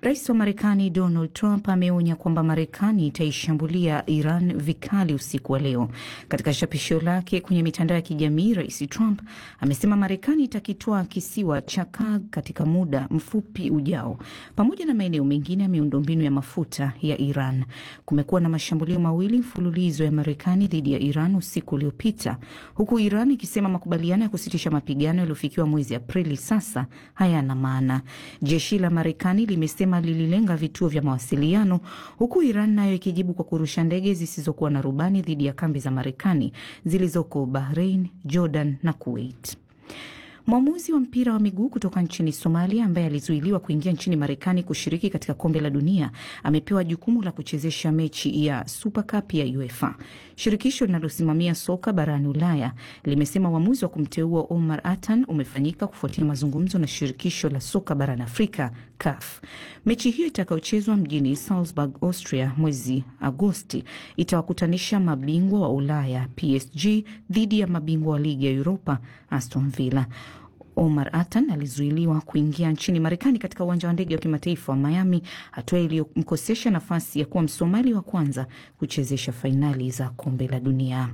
Rais wa Marekani Donald Trump ameonya kwamba Marekani itaishambulia Iran vikali usiku wa leo. Katika chapisho lake kwenye mitandao ya kijamii, Rais Trump amesema Marekani itakitwaa kisiwa cha Kurg katika muda mfupi ujao, pamoja na maeneo mengine ya miundombinu ya mafuta ya Iran. Kumekuwa na mashambulio mawili mfululizo ya Marekani dhidi ya Iran usiku uliopita, huku Iran ikisema makubaliano ya kusitisha mapigano yaliyofikiwa mwezi Aprili sasa hayana maana. Jeshi la Marekani limesema lililenga vituo vya mawasiliano, huku Iran nayo ikijibu kwa kurusha ndege zisizokuwa na rubani dhidi ya kambi za Marekani zilizoko Bahrain, Jordan na Kuwait. Mwamuzi wa mpira wa miguu kutoka nchini Somalia ambaye alizuiliwa kuingia nchini Marekani kushiriki katika kombe la dunia amepewa jukumu la kuchezesha mechi ya Super Cup ya UEFA. Shirikisho linalosimamia soka barani Ulaya limesema uamuzi wa kumteua Omar Atan umefanyika kufuatia mazungumzo na shirikisho la soka barani Afrika CAF. Mechi hiyo itakayochezwa mjini Salzburg, Austria mwezi Agosti itawakutanisha mabingwa wa Ulaya PSG dhidi ya mabingwa wa ligi ya Europa Aston Villa. Omar Atan alizuiliwa kuingia nchini Marekani katika uwanja wa ndege wa kimataifa wa Miami, hatua iliyomkosesha nafasi ya kuwa Msomali wa kwanza kuchezesha fainali za kombe la dunia.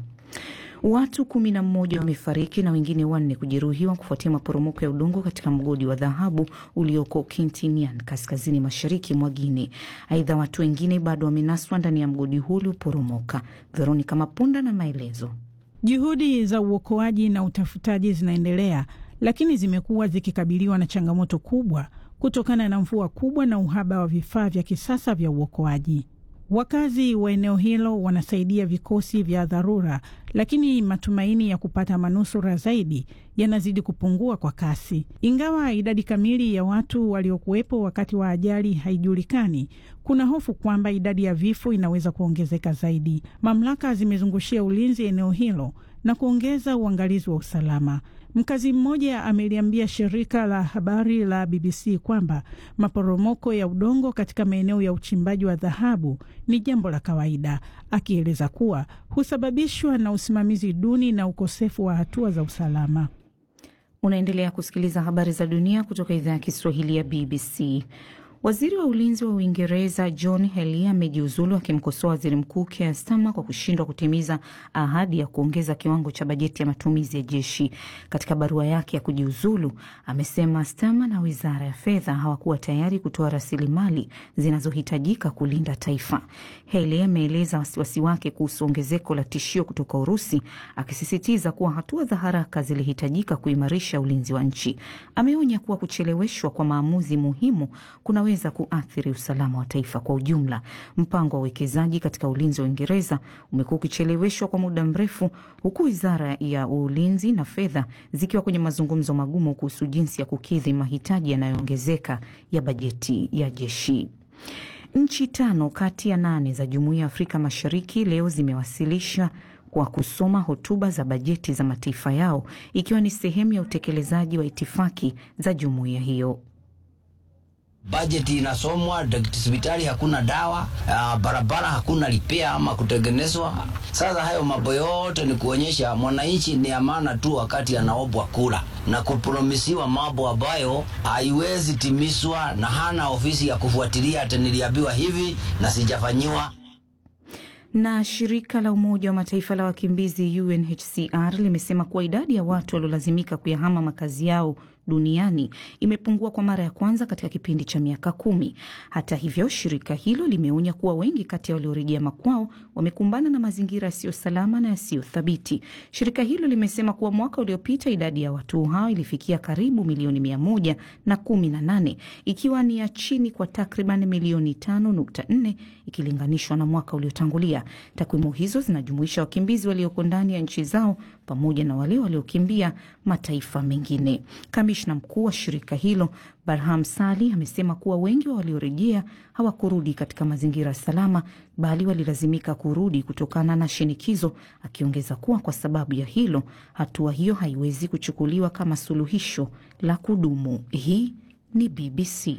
Watu kumi na mmoja wamefariki na wengine wanne kujeruhiwa kufuatia maporomoko ya udongo katika mgodi wa dhahabu ulioko Kintinian, kaskazini mashariki mwa Guinea. Aidha, watu wengine bado wamenaswa ndani ya mgodi huu ulioporomoka. Veronica Mapunda na maelezo. Juhudi za uokoaji na utafutaji zinaendelea, lakini zimekuwa zikikabiliwa na changamoto kubwa kutokana na mvua kubwa na uhaba wa vifaa vya kisasa vya uokoaji. Wakazi wa eneo hilo wanasaidia vikosi vya dharura, lakini matumaini ya kupata manusura zaidi yanazidi kupungua kwa kasi. Ingawa idadi kamili ya watu waliokuwepo wakati wa ajali haijulikani, kuna hofu kwamba idadi ya vifo inaweza kuongezeka zaidi. Mamlaka zimezungushia ulinzi eneo hilo na kuongeza uangalizi wa usalama. Mkazi mmoja ameliambia shirika la habari la BBC kwamba maporomoko ya udongo katika maeneo ya uchimbaji wa dhahabu ni jambo la kawaida, akieleza kuwa husababishwa na usimamizi duni na ukosefu wa hatua za usalama. Unaendelea kusikiliza habari za dunia kutoka idhaa ya Kiswahili ya BBC. Waziri wa ulinzi wa Uingereza John Healey amejiuzulu akimkosoa waziri mkuu Keir Starmer kwa kushindwa kutimiza ahadi ya kuongeza kiwango cha bajeti ya matumizi ya jeshi. Katika barua yake ya kujiuzulu, amesema Starmer na wizara ya fedha hawakuwa tayari kutoa rasilimali zinazohitajika kulinda taifa. Healey ameeleza wasiwasi wake kuhusu ongezeko la tishio kutoka Urusi, akisisitiza kuwa hatua za haraka zilihitajika kuimarisha ulinzi wa nchi. Ameonya kuwa kucheleweshwa kwa maamuzi muhimu kuna weza kuathiri usalama wa taifa kwa ujumla. Mpango wa uwekezaji katika ulinzi wa Uingereza umekuwa ukicheleweshwa kwa muda mrefu, huku wizara ya ulinzi na fedha zikiwa kwenye mazungumzo magumu kuhusu jinsi ya kukidhi mahitaji yanayoongezeka ya bajeti ya jeshi. Nchi tano kati ya nane za Jumuiya ya Afrika Mashariki leo zimewasilisha kwa kusoma hotuba za bajeti za mataifa yao ikiwa ni sehemu ya utekelezaji wa itifaki za jumuiya hiyo. Bajeti inasomwa, hospitali hakuna dawa, uh, barabara hakuna lipea ama kutengenezwa. Sasa hayo mambo yote ni kuonyesha mwananchi ni amana tu wakati anaobwa kula na kupromisiwa mambo ambayo haiwezi timizwa, na hana ofisi ya kufuatilia, ati niliambiwa hivi na sijafanyiwa. Na shirika la Umoja wa Mataifa la wakimbizi UNHCR limesema kuwa idadi ya watu waliolazimika kuyahama makazi yao duniani imepungua kwa mara ya kwanza katika kipindi cha miaka kumi. Hata hivyo, shirika hilo limeonya kuwa wengi kati ya waliorejea makwao wamekumbana na mazingira yasiyo salama na yasiyo thabiti. Shirika hilo limesema kuwa mwaka uliopita idadi ya watu hao ilifikia karibu milioni mia moja na kumi na nane ikiwa ni ya chini kwa takriban milioni tano nukta nne ikilinganishwa na mwaka uliotangulia. Takwimu hizo zinajumuisha wakimbizi walioko ndani ya nchi zao pamoja na wale waliokimbia mataifa mengine. Kamishna mkuu wa shirika hilo Barham Sali amesema kuwa wengi wa waliorejea hawakurudi katika mazingira salama, bali walilazimika kurudi kutokana na shinikizo, akiongeza kuwa kwa sababu ya hilo, hatua hiyo haiwezi kuchukuliwa kama suluhisho la kudumu. Hii ni BBC.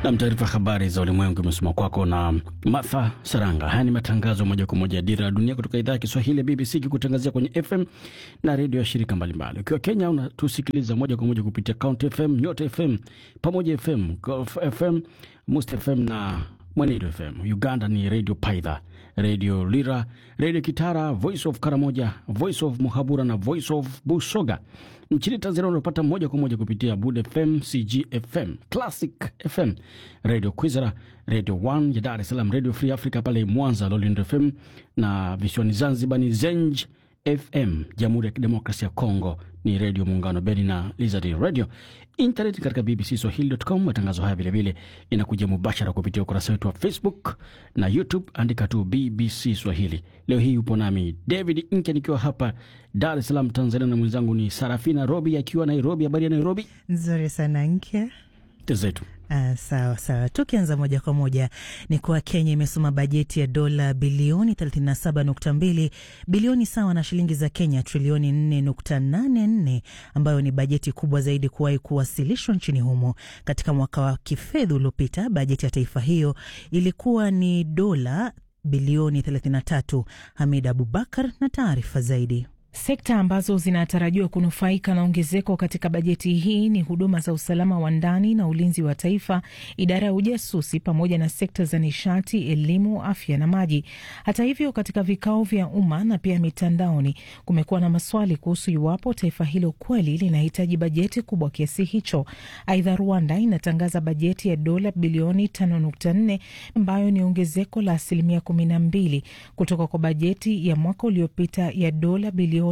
Nam, taarifa habari za ulimwengu imesoma kwako na Martha Saranga. Haya ni matangazo moja kwa moja ya Dira ya Dunia kutoka idhaa ya Kiswahili ya BBC ikikutangazia kwenye FM na redio ya shirika mbalimbali. Ukiwa Kenya unatusikiliza moja kwa moja kupitia Count FM, Nyota FM, Pamoja FM, Gulf FM, Must FM na Mwenedo FM. Uganda ni Radio Paidha, Radio Lira, Radio Kitara, Voice of Karamoja, Voice of Muhabura na Voice of Busoga. Nchini Tanzania unapata moja kwa moja kupitia Bud FM, CG FM, Classic FM, Radio Kwizera, Radio One ya Dar es Salaam, Radio Free Africa pale Mwanza, Lolindo FM na visiwani Zanzibar ni Zenj FM. Jamhuri ya Kidemokrasia ya Kongo ni Redio Muungano Beni na Lizard Radio. Internet katika bbcswahili.com. Matangazo haya vilevile inakuja mubashara kupitia ukurasa wetu wa Facebook na YouTube, andika tu BBC Swahili. Leo hii upo nami David Nke nikiwa hapa Dar es Salaam, Tanzania, na mwenzangu ni Sarafina Robi akiwa Nairobi. Habari ya Nairobi? Nzuri sana Nke. Tezetu Ah, sawa sawa. Tukianza moja kwa moja ni kuwa Kenya imesoma bajeti ya dola bilioni 37.2 bilioni sawa na shilingi za Kenya trilioni 4.84 ambayo ni bajeti kubwa zaidi kuwahi kuwasilishwa nchini humo. Katika mwaka wa kifedha uliopita, bajeti ya taifa hiyo ilikuwa ni dola bilioni 33. Hamid Abubakar na taarifa zaidi. Sekta ambazo zinatarajiwa kunufaika na ongezeko katika bajeti hii ni huduma za usalama wa ndani na ulinzi wa taifa, idara ya ujasusi, pamoja na sekta za nishati, elimu, afya na maji. Hata hivyo, katika vikao vya umma na pia mitandaoni kumekuwa na maswali kuhusu iwapo taifa hilo kweli linahitaji bajeti kubwa kiasi hicho. Aidha, Rwanda inatangaza bajeti ya dola bilioni 5.4 ambayo ni ongezeko la asilimia 12 kutoka kwa bajeti ya mwaka uliopita ya dola bilioni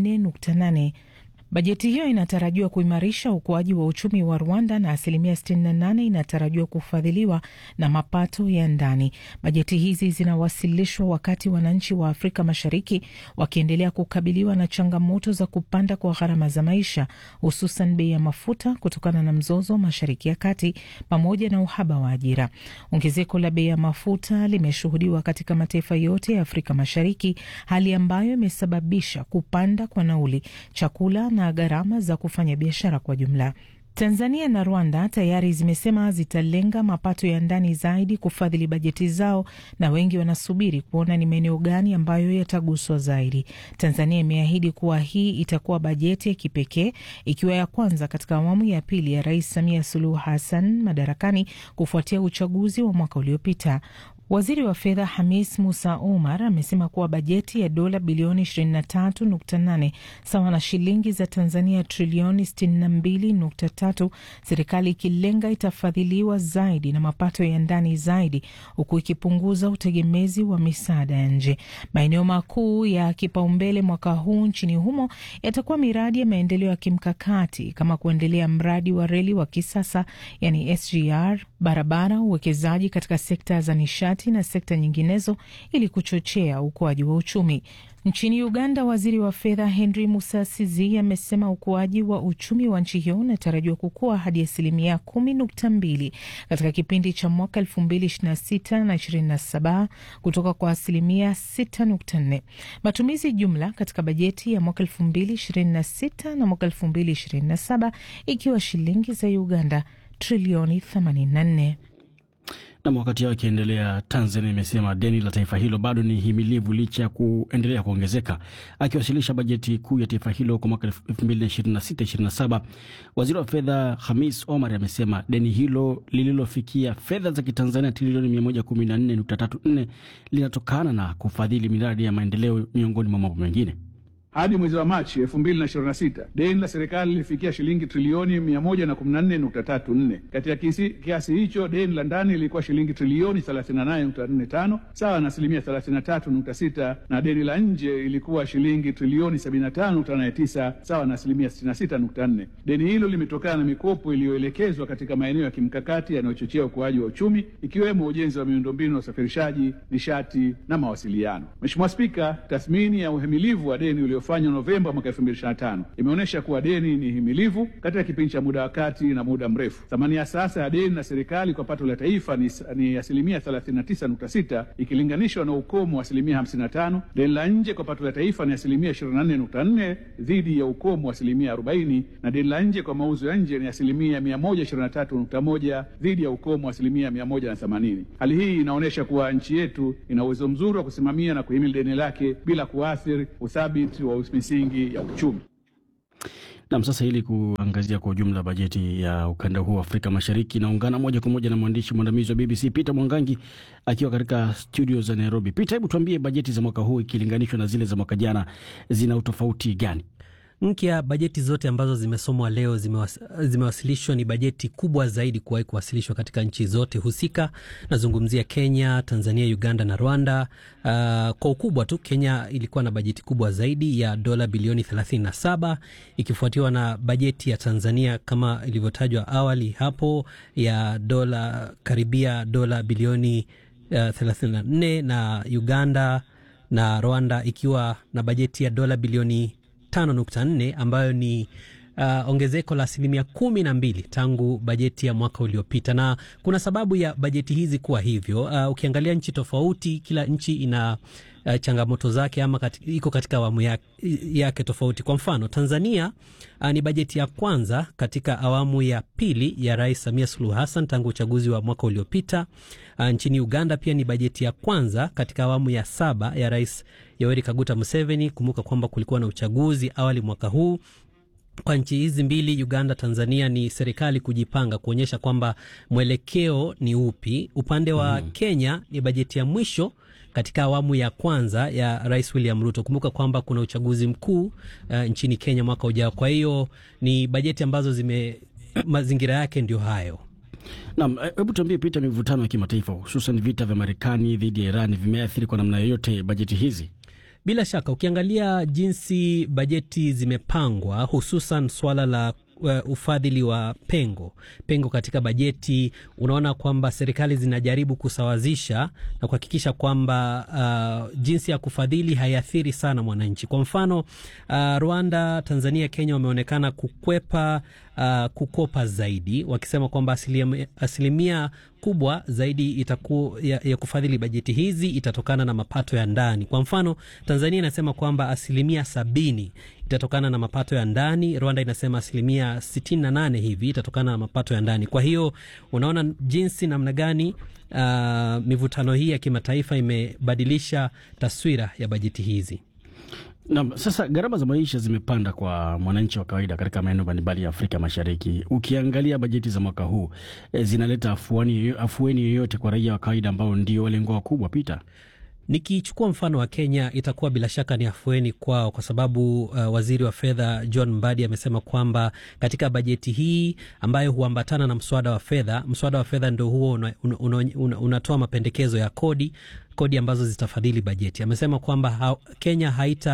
4.8. Bajeti hiyo inatarajiwa kuimarisha ukuaji wa uchumi wa Rwanda na asilimia 68 inatarajiwa kufadhiliwa na mapato ya ndani. Bajeti hizi zinawasilishwa wakati wananchi wa Afrika Mashariki wakiendelea kukabiliwa na changamoto za kupanda kwa gharama za maisha, hususan bei ya mafuta kutokana na mzozo Mashariki ya Kati pamoja na uhaba wa ajira. Ongezeko la bei ya mafuta limeshuhudiwa katika mataifa yote ya Afrika Mashariki, hali ambayo imesababisha kupanda kwa nauli, chakula na gharama za kufanya biashara kwa jumla. Tanzania na Rwanda tayari zimesema zitalenga mapato ya ndani zaidi kufadhili bajeti zao, na wengi wanasubiri kuona ni maeneo gani ambayo yataguswa zaidi. Tanzania imeahidi kuwa hii itakuwa bajeti ya kipekee, ikiwa ya kwanza katika awamu ya pili ya Rais Samia Suluhu Hassan madarakani kufuatia uchaguzi wa mwaka uliopita. Waziri wa fedha Hamis Musa Omar amesema kuwa bajeti ya dola bilioni 23.8 sawa na shilingi za Tanzania trilioni 62.3, serikali ikilenga itafadhiliwa zaidi na mapato ya ndani zaidi, huku ikipunguza utegemezi wa misaada ya nje. Maeneo makuu ya kipaumbele mwaka huu nchini humo yatakuwa miradi ya maendeleo ya kimkakati kama kuendelea mradi wa reli wa kisasa yani SGR, barabara, uwekezaji katika sekta za nishati na sekta nyinginezo ili kuchochea ukuaji wa uchumi. Nchini Uganda, waziri wa fedha Henry Musasizi amesema ukuaji wa uchumi wa nchi hiyo unatarajiwa kukua hadi asilimia kumi nukta mbili katika kipindi cha mwaka elfu mbili ishirini na sita na ishirini na saba kutoka kwa asilimia sita nukta nne. Matumizi jumla katika bajeti ya mwaka elfu mbili ishirini na sita na mwaka elfu mbili ishirini na saba ikiwa shilingi za Uganda trilioni 84. Nam, wakati hao ikiendelea, Tanzania imesema deni la taifa hilo bado ni himilivu licha ya kuendelea kuongezeka. Akiwasilisha bajeti kuu ya taifa hilo kwa mwaka 2026/27 waziri wa fedha Hamis Omar amesema deni hilo lililofikia fedha za kitanzania trilioni 114.34 linatokana na kufadhili miradi ya maendeleo miongoni mwa mambo mengine. Hadi mwezi wa Machi 2026 deni la serikali lilifikia shilingi trilioni 114.34. Katika kiasi, kiasi hicho deni la ndani lilikuwa shilingi trilioni 38.45 sawa na asilimia 33.6, na deni la nje ilikuwa shilingi trilioni 75.89 sawa na asilimia 66.4. Deni hilo limetokana na mikopo iliyoelekezwa katika maeneo ya kimkakati yanayochochea ukuaji wa uchumi ikiwemo ujenzi wa miundombinu ya usafirishaji, nishati na mawasiliano. Mheshimiwa Spika, tathmini ya uhimilivu wa deni ulio iliyofanywa Novemba mwaka 2025 imeonyesha kuwa deni ni himilivu katika kipindi cha muda wa kati na muda mrefu. Thamani ya sasa ya deni la serikali kwa pato la taifa ni, ni asilimia 39.6 ikilinganishwa na ukomo wa asilimia 55. Deni la nje kwa pato la taifa ni asilimia 24.4 dhidi ya ukomo wa asilimia 40, na deni la nje kwa mauzo ya nje ni asilimia 123.1 dhidi ya ukomo wa asilimia 180. Hali hii inaonyesha kuwa nchi yetu ina uwezo mzuri wa kusimamia na kuhimili deni lake bila kuathiri uthabiti wa misingi ya uchumi. Nam, sasa ili kuangazia kwa ujumla bajeti ya ukanda huu wa Afrika Mashariki, naungana moja kwa moja na mwandishi mwandamizi wa BBC Peter Mwangangi akiwa katika studio za Nairobi. Peter, hebu tuambie bajeti za mwaka huu ikilinganishwa na zile za mwaka jana zina utofauti gani? Nkya, bajeti zote ambazo zimesomwa leo zimewas, zimewasilishwa ni bajeti kubwa zaidi kuwahi kuwasilishwa katika nchi zote husika. Nazungumzia Kenya, Tanzania, Uganda na Rwanda. Uh, kwa ukubwa tu Kenya ilikuwa na bajeti kubwa zaidi ya dola bilioni 37 ikifuatiwa na bajeti ya Tanzania kama ilivyotajwa awali hapo ya dola karibia dola bilioni uh, 34 na Uganda na Rwanda ikiwa na bajeti ya dola bilioni 5.4 ambayo ni uh, ongezeko la asilimia kumi na mbili tangu bajeti ya mwaka uliopita, na kuna sababu ya bajeti hizi kuwa hivyo. Uh, ukiangalia nchi tofauti, kila nchi ina uh, changamoto zake ama kati, iko katika awamu yake, yake tofauti. Kwa mfano Tanzania uh, ni bajeti ya kwanza katika awamu ya pili ya Rais Samia Suluhu Hassan tangu uchaguzi wa mwaka uliopita. Uh, nchini Uganda pia ni bajeti ya kwanza katika awamu ya saba ya Rais Yoweri Kaguta Museveni. Kumbuka kwamba kulikuwa na uchaguzi awali mwaka huu. Kwa nchi hizi mbili Uganda, Tanzania, ni serikali kujipanga kuonyesha kwamba mwelekeo ni upi. Upande wa mm. Kenya ni bajeti ya mwisho katika awamu ya kwanza ya Rais William Ruto. Kumbuka kwamba kuna uchaguzi mkuu uh, nchini Kenya mwaka ujao. Kwa hiyo ni bajeti ambazo zime mazingira yake ndio hayo. Naam, hebu tuambie Peter, mivutano ya kimataifa hususan vita vya Marekani dhidi ya Iran vimeathiri kwa namna yoyote bajeti hizi? Bila shaka ukiangalia jinsi bajeti zimepangwa, hususan swala la uh, ufadhili wa pengo pengo katika bajeti, unaona kwamba serikali zinajaribu kusawazisha na kuhakikisha kwamba uh, jinsi ya kufadhili haiathiri sana mwananchi. Kwa mfano uh, Rwanda, Tanzania, Kenya wameonekana kukwepa uh, kukopa zaidi, wakisema kwamba asilimia, asilimia kubwa zaidi itaku, ya, ya kufadhili bajeti hizi itatokana na mapato ya ndani. Kwa mfano Tanzania inasema kwamba asilimia sabini itatokana na mapato ya ndani. Rwanda inasema asilimia 68 hivi itatokana na mapato ya ndani. Kwa hiyo unaona jinsi namna gani uh, mivutano hii ya kimataifa imebadilisha taswira ya bajeti hizi. Na sasa gharama za maisha zimepanda kwa mwananchi wa kawaida katika maeneo mbalimbali ya Afrika Mashariki. Ukiangalia bajeti za mwaka huu e, zinaleta afuani, afueni yoyote kwa raia wa kawaida ambao ndio walengwa wakubwa? Peter, Nikichukua mfano wa Kenya itakuwa bila shaka ni afueni kwao, kwa sababu uh, waziri wa fedha John Mbadi amesema kwamba katika bajeti hii ambayo huambatana na mswada wa fedha, mswada wa fedha ndo huo unatoa una, una, una, una mapendekezo ya kodi kodi ambazo zitafadhili bajeti. Amesema kwamba ha, Kenya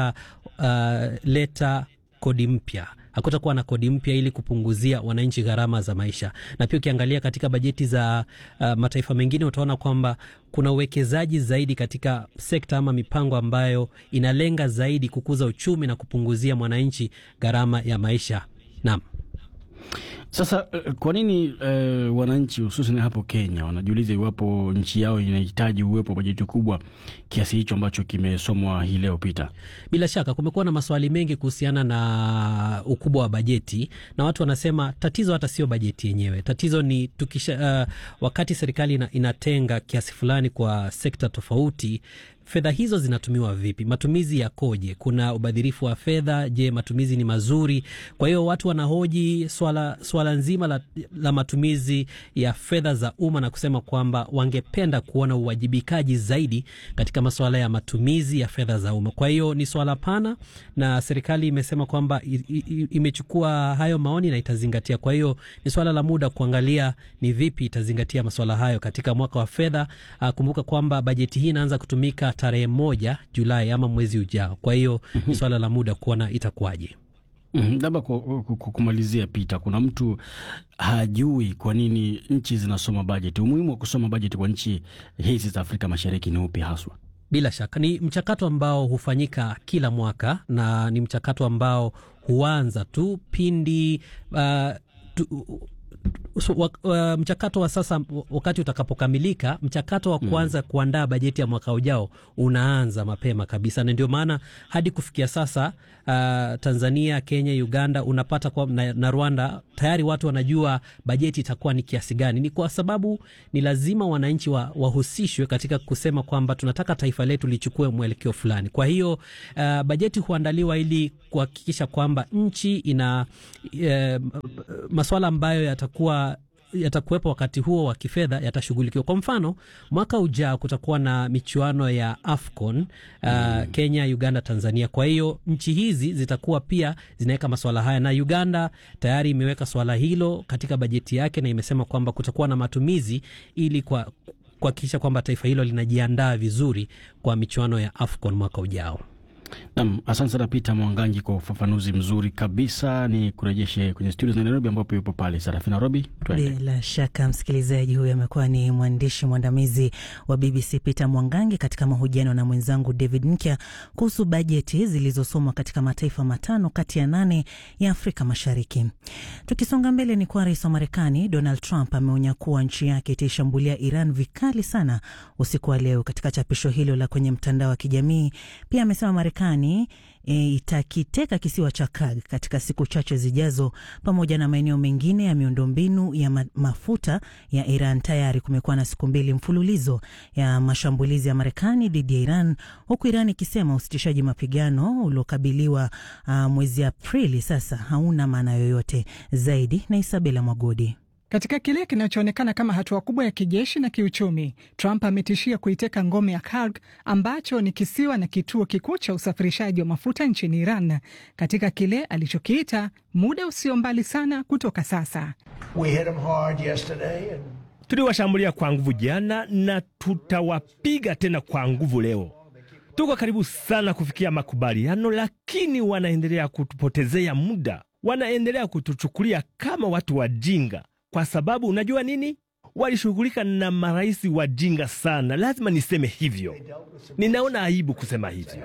haitaleta uh, kodi mpya hakutakuwa na kodi mpya ili kupunguzia wananchi gharama za maisha. Na pia ukiangalia katika bajeti za uh, mataifa mengine utaona kwamba kuna uwekezaji zaidi katika sekta ama mipango ambayo inalenga zaidi kukuza uchumi na kupunguzia mwananchi gharama ya maisha. Naam. Sasa kwa nini uh, wananchi hususan hapo Kenya wanajiuliza iwapo nchi yao inahitaji uwepo wa bajeti kubwa kiasi hicho ambacho kimesomwa hii leo Peter? Bila shaka kumekuwa na maswali mengi kuhusiana na ukubwa wa bajeti, na watu wanasema tatizo hata sio bajeti yenyewe, tatizo ni tukisha, uh, wakati serikali ina, inatenga kiasi fulani kwa sekta tofauti fedha hizo zinatumiwa vipi? Matumizi yakoje? Kuna ubadhirifu wa fedha? Je, matumizi ni mazuri? Kwa hiyo watu wanahoji swala, swala nzima la, la matumizi ya fedha za umma na kusema kwamba wangependa kuona uwajibikaji zaidi katika masuala ya matumizi ya fedha za umma. Kwa hiyo ni swala pana, na serikali imesema kwamba imechukua hayo maoni na itazingatia. Kwa hiyo ni swala la muda kuangalia ni vipi itazingatia masuala hayo katika mwaka wa fedha. Kumbuka kwamba bajeti hii inaanza kutumika tarehe moja Julai ama mwezi ujao. Kwa hiyo ni swala la muda kuona itakuwaje. Labda kumalizia, Pita, kuna mtu hajui kwa nini nchi zinasoma bajeti. Umuhimu wa kusoma bajeti kwa nchi hizi za Afrika Mashariki ni upi haswa? Bila shaka ni mchakato ambao hufanyika kila mwaka na ni mchakato ambao huanza tu pindi uh, tu, So, wa, uh, mchakato wa sasa wakati utakapokamilika, mchakato wa kuanza mm. kuandaa bajeti ya mwaka ujao unaanza mapema kabisa, na ndio maana hadi kufikia sasa uh, Tanzania, Kenya, Uganda unapata kwa, na, na Rwanda tayari watu wanajua bajeti itakuwa ni kiasi gani. Ni kwa sababu ni lazima wananchi wa, wahusishwe katika kusema kwamba tunataka taifa letu lichukue mwelekeo fulani. Kwa hiyo uh, bajeti huandaliwa ili kuhakikisha kwamba nchi ina uh, masuala ambayo yatakuwa yatakuwepo wakati huo wa kifedha yatashughulikiwa. Kwa mfano, mwaka ujao kutakuwa na michuano ya AFCON uh, mm. Kenya, Uganda, Tanzania. Kwa hiyo nchi hizi zitakuwa pia zinaweka masuala haya, na Uganda tayari imeweka swala hilo katika bajeti yake na imesema kwamba kutakuwa na matumizi ili kwa kuhakikisha kwamba taifa hilo linajiandaa vizuri kwa michuano ya AFCON mwaka ujao. Nam, asante sana Peter Mwangangi kwa ufafanuzi mzuri kabisa. Ni kurejeshe kwenye studio za Nairobi ambapo yupo pale Sarafina Robi. Bila shaka msikilizaji huyu amekuwa ni mwandishi mwandamizi wa BBC Peter Mwangangi katika mahojiano na mwenzangu David Nkya kuhusu bajeti zilizosomwa katika mataifa matano kati ya nane ya Afrika Mashariki. Tukisonga mbele, ni kuwa rais wa Marekani Donald Trump ameonya kuwa nchi yake itaishambulia Iran vikali sana usiku wa leo. Katika chapisho hilo la kwenye mtandao wa kijamii, pia amesema Marekani e, itakiteka kisiwa cha Kurg katika siku chache zijazo, pamoja na maeneo mengine ya miundombinu ya ma mafuta ya Iran. Tayari kumekuwa na siku mbili mfululizo ya mashambulizi ya Marekani dhidi ya Iran, huku Iran ikisema usitishaji mapigano uliokabiliwa uh, mwezi Aprili sasa hauna maana yoyote zaidi. Na Isabela Mwagodi. Katika kile kinachoonekana kama hatua kubwa ya kijeshi na kiuchumi, Trump ametishia kuiteka ngome ya Kurg ambacho ni kisiwa na kituo kikuu cha usafirishaji wa mafuta nchini Iran katika kile alichokiita muda usio mbali sana kutoka sasa. And... tuliwashambulia kwa nguvu jana na tutawapiga tena kwa nguvu leo. Tuko karibu sana kufikia makubaliano, lakini wanaendelea kutupotezea muda, wanaendelea kutuchukulia kama watu wajinga kwa sababu unajua nini, walishughulika na marais wajinga sana. Lazima niseme hivyo, ninaona aibu kusema hivyo.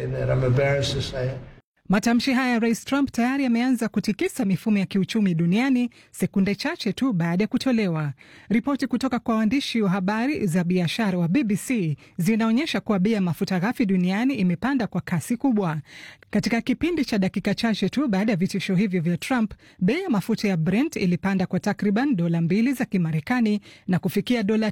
Matamshi haya ya rais Trump tayari yameanza kutikisa mifumo ya kiuchumi duniani sekunde chache tu baada ya kutolewa. Ripoti kutoka kwa waandishi wa habari za biashara wa BBC zinaonyesha kuwa bei ya mafuta ghafi duniani imepanda kwa kasi kubwa. Katika kipindi cha dakika chache tu baada ya vitisho hivyo vya Trump, bei ya mafuta ya Brent ilipanda kwa takriban dola mbili za Kimarekani na kufikia dola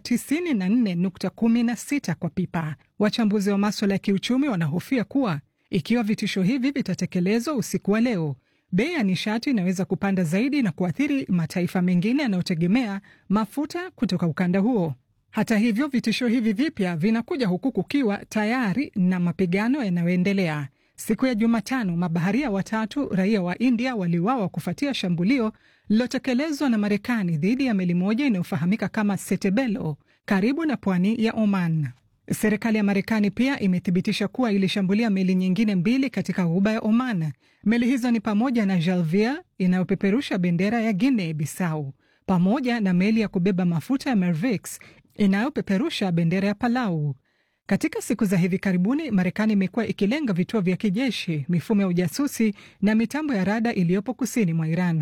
94.16 kwa pipa. Wachambuzi wa maswala ya kiuchumi wanahofia kuwa ikiwa vitisho hivi vitatekelezwa usiku wa leo, bei ya nishati inaweza kupanda zaidi na kuathiri mataifa mengine yanayotegemea mafuta kutoka ukanda huo. Hata hivyo, vitisho hivi vipya vinakuja huku kukiwa tayari na mapigano yanayoendelea. Siku ya Jumatano, mabaharia watatu raia wa India waliuawa kufuatia shambulio lililotekelezwa na Marekani dhidi ya meli moja inayofahamika kama Setebelo karibu na pwani ya Oman. Serikali ya Marekani pia imethibitisha kuwa ilishambulia meli nyingine mbili katika ghuba ya Oman. Meli hizo ni pamoja na Jalvia inayopeperusha bendera ya Guinea Bissau pamoja na meli ya kubeba mafuta ya Mervix inayopeperusha bendera ya Palau. Katika siku za hivi karibuni, Marekani imekuwa ikilenga vituo vya kijeshi, mifumo ya ujasusi na mitambo ya rada iliyopo kusini mwa Iran.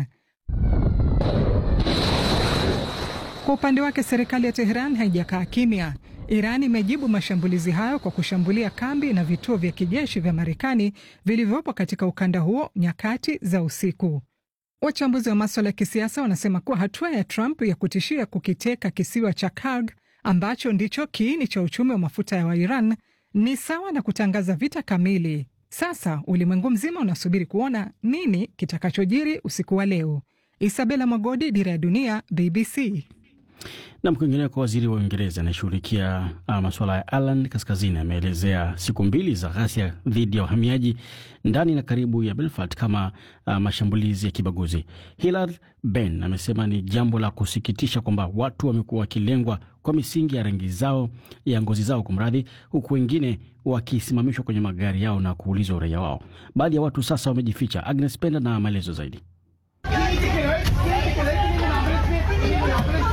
Kwa upande wake, serikali ya Teheran haijakaa kimya. Iran imejibu mashambulizi hayo kwa kushambulia kambi na vituo vya kijeshi vya Marekani vilivyopo katika ukanda huo nyakati za usiku. Wachambuzi wa maswala ya kisiasa wanasema kuwa hatua ya Trump ya kutishia kukiteka kisiwa cha Kurg ambacho ndicho kiini cha uchumi wa mafuta ya wa Iran ni sawa na kutangaza vita kamili. Sasa ulimwengu mzima unasubiri kuona nini kitakachojiri usiku wa leo. Isabela Mwagodi, Dira ya Dunia, BBC. Nam, kwinginea kwa waziri wa Uingereza anayeshughulikia masuala ya Ireland Kaskazini ameelezea siku mbili za ghasia dhidi ya wahamiaji ndani na karibu ya Belfast kama uh, mashambulizi ya kibaguzi. Hilary Benn amesema ni jambo la kusikitisha kwamba watu wamekuwa wakilengwa kwa misingi ya rangi zao ya ngozi zao, kumradhi, huku wengine wakisimamishwa kwenye magari yao na kuulizwa uraia wao. Baadhi ya watu sasa wamejificha. Agnes Penda na maelezo zaidi.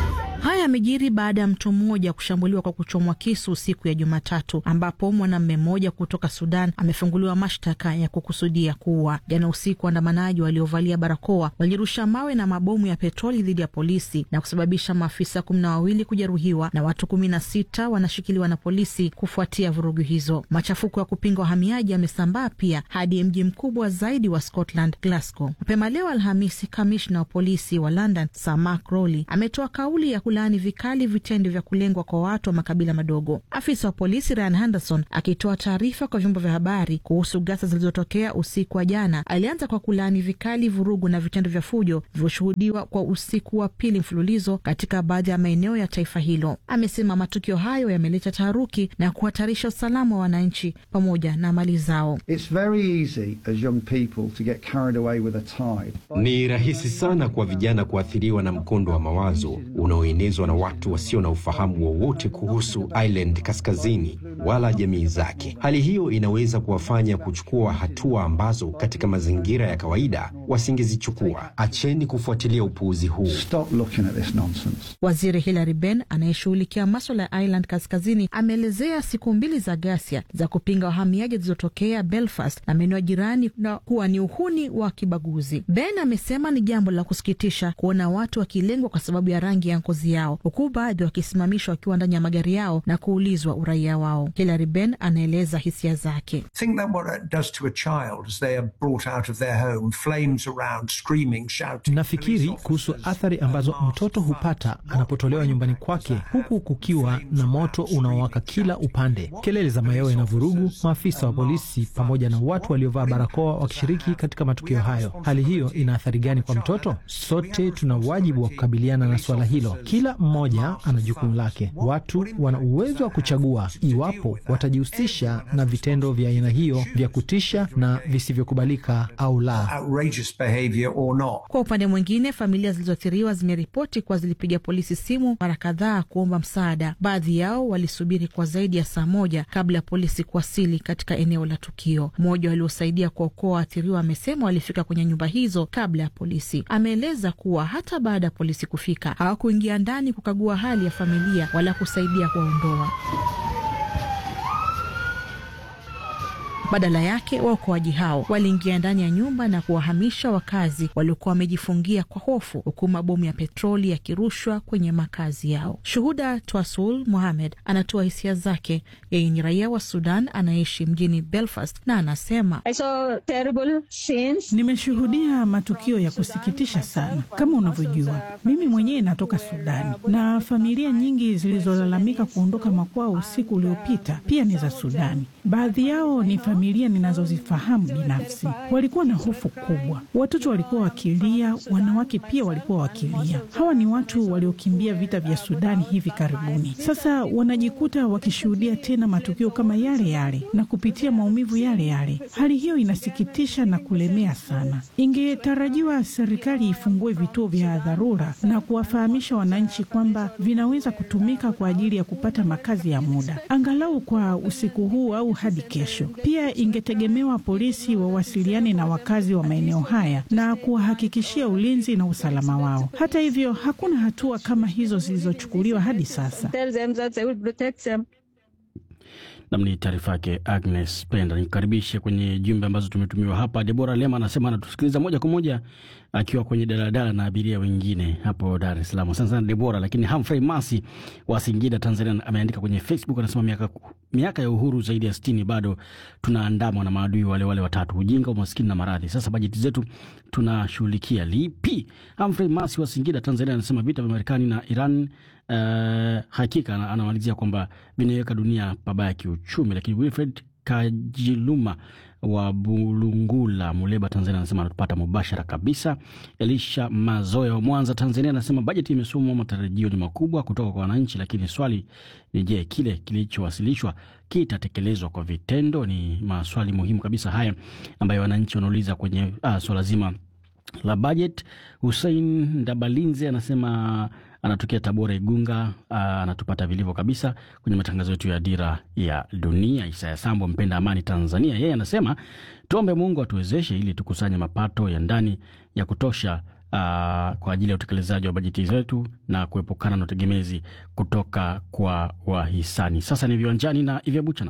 Haya yamejiri baada ya mtu mmoja kushambuliwa kwa kuchomwa kisu siku ya Jumatatu, ambapo mwanamume mmoja kutoka Sudan amefunguliwa mashtaka ya kukusudia kuua. Jana usiku, waandamanaji waliovalia barakoa walirusha mawe na mabomu ya petroli dhidi ya polisi na kusababisha maafisa kumi na wawili kujeruhiwa na watu kumi na sita wanashikiliwa na polisi kufuatia vurugu hizo. Machafuko ya kupinga wahamiaji yamesambaa pia hadi mji mkubwa zaidi wa Scotland, Glasgow. Mapema leo Alhamisi, kamishna wa polisi wa London Sir Mark Rowley ametoa kauli ya kulaani vikali vitendo vya kulengwa kwa watu wa makabila madogo. Afisa wa polisi Ryan Henderson akitoa taarifa kwa vyombo vya habari kuhusu ghasia zilizotokea usiku wa jana, alianza kwa kulaani vikali vurugu na vitendo vya fujo vilivyoshuhudiwa kwa usiku wa pili mfululizo katika baadhi ya maeneo ya taifa hilo. Amesema matukio hayo yameleta taharuki na kuhatarisha usalama wa wananchi pamoja na mali zao. It's very easy as young people to get carried away with a tide. Ni rahisi sana kwa vijana kuathiriwa na mkondo wa mawazo unaoenezwa na watu wasio na ufahamu wowote kuhusu Ireland Kaskazini wala jamii zake. Hali hiyo inaweza kuwafanya kuchukua hatua ambazo katika mazingira ya kawaida wasingezichukua. Acheni kufuatilia upuuzi huu. Stop looking at this nonsense. Waziri Hilary Benn anayeshughulikia maswala ya Ireland Kaskazini ameelezea siku mbili za ghasia za kupinga wahamiaji zilizotokea Belfast na maeneo jirani na kuwa ni uhuni wa kibaguzi. Benn amesema ni jambo la kusikitisha kuona watu wakilengwa kwa sababu ya rangi ya ngozi yao, huku baadhi wakisimamishwa wakiwa ndani ya magari yao na kuulizwa uraia wao. Hilary Benn anaeleza hisia zake. Think that what it does to a child as they are brought out of their home, flames around, screaming, shouting. Nafikiri kuhusu athari ambazo mtoto hupata anapotolewa nyumbani kwake, huku kukiwa na moto unaowaka kila upande, kelele za mayowe na vurugu, maafisa wa polisi pamoja na watu waliovaa barakoa wakishiriki katika matukio hayo. Hali hiyo ina athari gani kwa mtoto? Sote tuna wajibu wa kukabiliana na suala hilo. Kila mmoja ana jukumu lake. Watu wana uwezo wa kuchagua iwapo watajihusisha na vitendo vya aina hiyo vya kutisha na visivyokubalika au la. Outrageous behavior or not. Kwa upande mwingine, familia zilizoathiriwa zimeripoti kuwa zilipiga polisi simu mara kadhaa kuomba msaada. Baadhi yao walisubiri kwa zaidi ya saa moja kabla ya polisi kuwasili katika eneo la tukio. Mmoja waliosaidia kuokoa waathiriwa amesema walifika kwenye nyumba hizo kabla ya polisi. Ameeleza kuwa hata baada ya polisi kufika hawakuingia ndani kukagua hali ya familia wala kusaidia kuwaondoa. Badala yake waokoaji hao waliingia ndani ya nyumba na kuwahamisha wakazi waliokuwa wamejifungia kwa hofu, huku mabomu ya petroli yakirushwa kwenye makazi yao. Shuhuda Twasul Mohamed anatoa hisia zake. Yeye ni raia wa Sudan anayeishi mjini Belfast na anasema Nimeshuhudia matukio ya kusikitisha sana. Kama unavyojua, mimi mwenyewe natoka Sudani na familia nyingi zilizolalamika kuondoka makwao usiku uliopita pia ni za Sudani. Baadhi yao ni familia ninazozifahamu binafsi. Walikuwa na hofu kubwa, watoto walikuwa wakilia, wanawake pia walikuwa wakilia. Hawa ni watu waliokimbia vita vya Sudani hivi karibuni. Sasa wanajikuta wakishuhudia tena matukio kama yale yale na kupitia maumivu yale yale. Hali hiyo inasikitisha na kulemea sana. Ingetarajiwa serikali ifungue vituo vya dharura na kuwafahamisha wananchi kwamba vinaweza kutumika kwa ajili ya kupata makazi ya muda, angalau kwa usiku huu au hadi kesho. Pia ingetegemewa polisi wawasiliane na wakazi wa maeneo haya na kuwahakikishia ulinzi na usalama wao. Hata hivyo, hakuna hatua kama hizo zilizochukuliwa hadi sasa. Nam ni taarifa yake Agnes Penda. Nikukaribishe kwenye jumbe ambazo tumetumiwa hapa. Debora Lema anasema anatusikiliza moja kwa moja akiwa kwenye daladala na abiria wengine hapo Dar es Salaam. Asante sana Debora. Lakini Humphrey Masi wa Singida, Tanzania, ameandika kwenye Facebook anasema miaka, miaka ya uhuru zaidi ya sitini bado tunaandamwa na maadui wale wale watatu: ujinga, umaskini na maradhi. Sasa bajeti zetu tunashughulikia lipi? Humphrey Masi wa Singida, Tanzania, anasema vita vya Marekani na Iran Uh, hakika anamalizia kwamba vinaiweka dunia pabaya kiuchumi. Lakini Wilfred Kajiluma wa Bulungula, Muleba, Tanzania anasema anatupata mubashara kabisa. Elisha Mazoya wa Mwanza, Tanzania anasema bajeti imesomwa, matarajio ni makubwa kutoka kwa wananchi, lakini swali ni je, kile kilichowasilishwa kitatekelezwa kwa vitendo? Ni maswali muhimu kabisa haya ambayo wananchi wanauliza kwenye uh, swala zima la budget. Hussein Ndabalinze anasema anatokea Tabora, Igunga. Anatupata vilivyo kabisa kwenye matangazo yetu ya Dira ya Dunia. Isaya Sambo, mpenda amani Tanzania, yeye anasema tuombe Mungu atuwezeshe ili tukusanye mapato ya ndani ya kutosha kwa ajili ya utekelezaji wa bajeti zetu na kuepukana na utegemezi kutoka kwa wahisani. Sasa ni viwanjani na Ivya Buchana.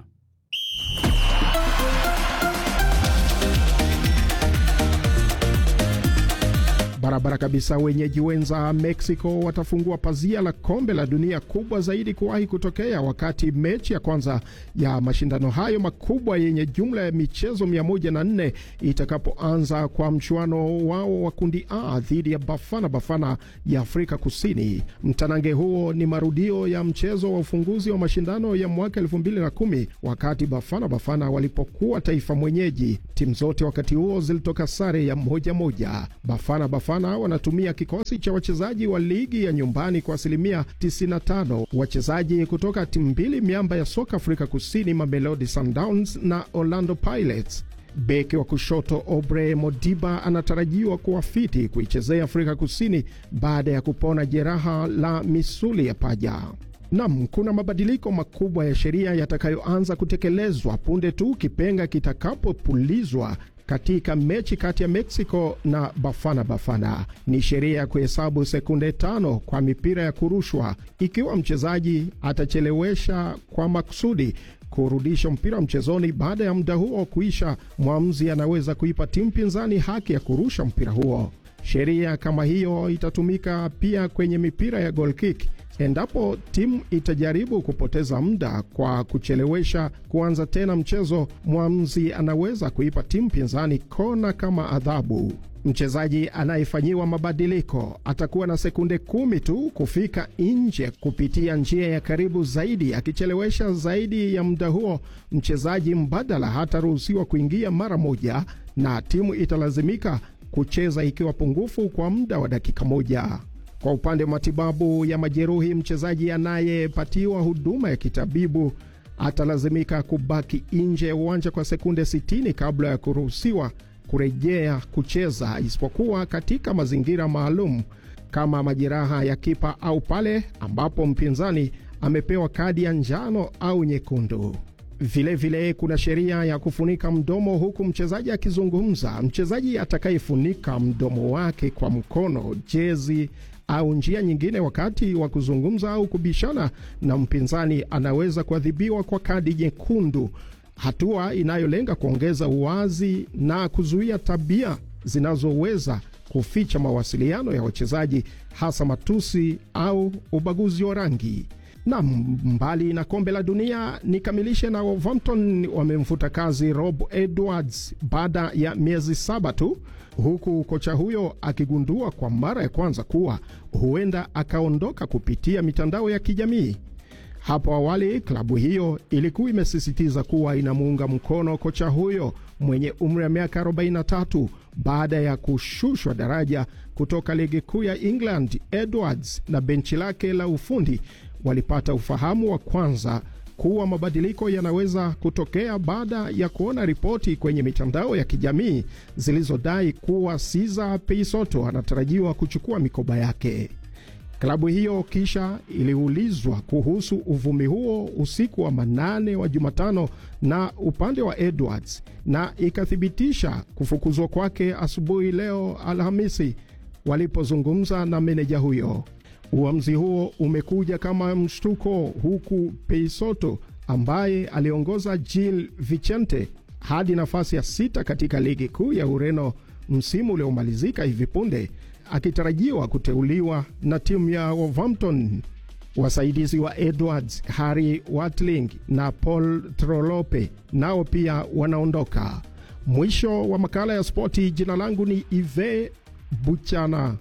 Barabara kabisa. Wenyeji wenza Mexico watafungua pazia la kombe la dunia kubwa zaidi kuwahi kutokea, wakati mechi ya kwanza ya mashindano hayo makubwa yenye jumla ya michezo 104 itakapoanza kwa mchuano wao wa kundi A dhidi ya Bafana Bafana ya Afrika Kusini. Mtanange huo ni marudio ya mchezo wa ufunguzi wa mashindano ya mwaka 2010 wakati Bafana Bafana walipokuwa taifa mwenyeji. Timu zote wakati huo zilitoka sare ya moja moja. Bafana Bafana wanatumia kikosi cha wachezaji wa ligi ya nyumbani kwa asilimia 95, wachezaji kutoka timu mbili miamba ya soka Afrika Kusini, Mamelodi Sundowns na Orlando Pirates. Beki wa kushoto Obre Modiba anatarajiwa kuwa fiti kuichezea Afrika Kusini baada ya kupona jeraha la misuli ya paja. Nam, kuna mabadiliko makubwa ya sheria yatakayoanza kutekelezwa punde tu kipenga kitakapopulizwa katika mechi kati ya Mexico na Bafana Bafana. Ni sheria ya kuhesabu sekunde tano kwa mipira ya kurushwa. Ikiwa mchezaji atachelewesha kwa makusudi kurudisha mpira mchezoni baada ya muda huo kuisha, mwamuzi anaweza kuipa timu pinzani haki ya kurusha mpira huo. Sheria kama hiyo itatumika pia kwenye mipira ya goal kick. Endapo timu itajaribu kupoteza muda kwa kuchelewesha kuanza tena mchezo, mwamuzi anaweza kuipa timu pinzani kona kama adhabu. Mchezaji anayefanyiwa mabadiliko atakuwa na sekunde kumi tu kufika nje kupitia njia ya karibu zaidi. Akichelewesha zaidi ya muda huo, mchezaji mbadala hataruhusiwa kuingia mara moja, na timu italazimika kucheza ikiwa pungufu kwa muda wa dakika moja. Kwa upande wa matibabu ya majeruhi, mchezaji anayepatiwa huduma ya kitabibu atalazimika kubaki nje ya uwanja kwa sekunde 60 kabla ya kuruhusiwa kurejea kucheza, isipokuwa katika mazingira maalum kama majeraha ya kipa au pale ambapo mpinzani amepewa kadi ya njano au nyekundu. Vilevile vile kuna sheria ya kufunika mdomo huku mchezaji akizungumza. Mchezaji atakayefunika mdomo wake kwa mkono, jezi au njia nyingine wakati wa kuzungumza au kubishana na mpinzani anaweza kuadhibiwa kwa kadi nyekundu, hatua inayolenga kuongeza uwazi na kuzuia tabia zinazoweza kuficha mawasiliano ya wachezaji, hasa matusi au ubaguzi wa rangi. Na mbali na kombe la dunia, nikamilishe na Wolverhampton wamemfuta kazi Rob Edwards baada ya miezi saba tu, huku kocha huyo akigundua kwa mara ya kwanza kuwa huenda akaondoka kupitia mitandao ya kijamii. Hapo awali klabu hiyo ilikuwa imesisitiza kuwa inamuunga mkono kocha huyo mwenye umri wa miaka 43 baada ya kushushwa daraja kutoka ligi kuu ya England. Edwards na benchi lake la ufundi walipata ufahamu wa kwanza kuwa mabadiliko yanaweza kutokea baada ya kuona ripoti kwenye mitandao ya kijamii zilizodai kuwa Cesar Peisoto anatarajiwa kuchukua mikoba yake. Klabu hiyo kisha iliulizwa kuhusu uvumi huo usiku wa manane wa Jumatano na upande wa Edwards na ikathibitisha kufukuzwa kwake asubuhi leo Alhamisi walipozungumza na meneja huyo. Uamuzi huo umekuja kama mshtuko, huku Peisoto ambaye aliongoza Gil Vicente hadi nafasi ya sita katika ligi kuu ya Ureno msimu uliomalizika hivi punde akitarajiwa kuteuliwa na timu ya Wolverhampton. Wasaidizi wa Edwards, Harry Watling na Paul Trolope nao pia wanaondoka. Mwisho wa makala ya spoti. Jina langu ni Ive Buchana.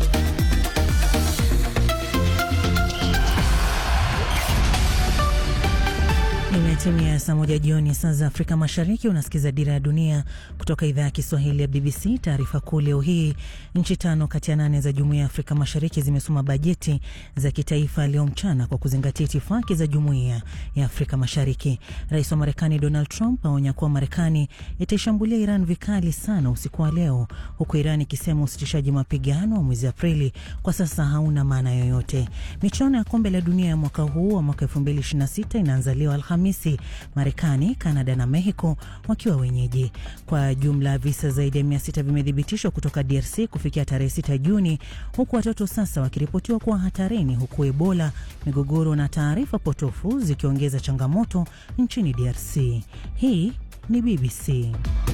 Imetimia saa moja jioni saa za Afrika Mashariki. Unasikiza Dira ya Dunia kutoka idhaa ya Kiswahili ya BBC. Taarifa kuu leo hii, nchi tano kati ya nane za Jumuiya ya Afrika Mashariki zimesoma bajeti za kitaifa leo mchana kwa kuzingatia itifaki za Jumuiya ya Afrika Mashariki. Rais wa Marekani Donald Trump aonya kuwa Marekani itaishambulia Iran vikali sana usiku wa leo, huku Iran ikisema usitishaji mapigano wa mwezi Aprili kwa sasa hauna maana yoyote. Michuano ya Kombe la Dunia ya mwaka huu wa mwaka 2026 inaanza leo Alhamisi Alhamisi, Marekani, Kanada na Mexico wakiwa wenyeji. Kwa jumla visa zaidi ya 600 vimethibitishwa kutoka DRC kufikia tarehe 6 Juni, huku watoto sasa wakiripotiwa kuwa hatarini, huku Ebola, migogoro na taarifa potofu zikiongeza changamoto nchini DRC. Hii ni BBC.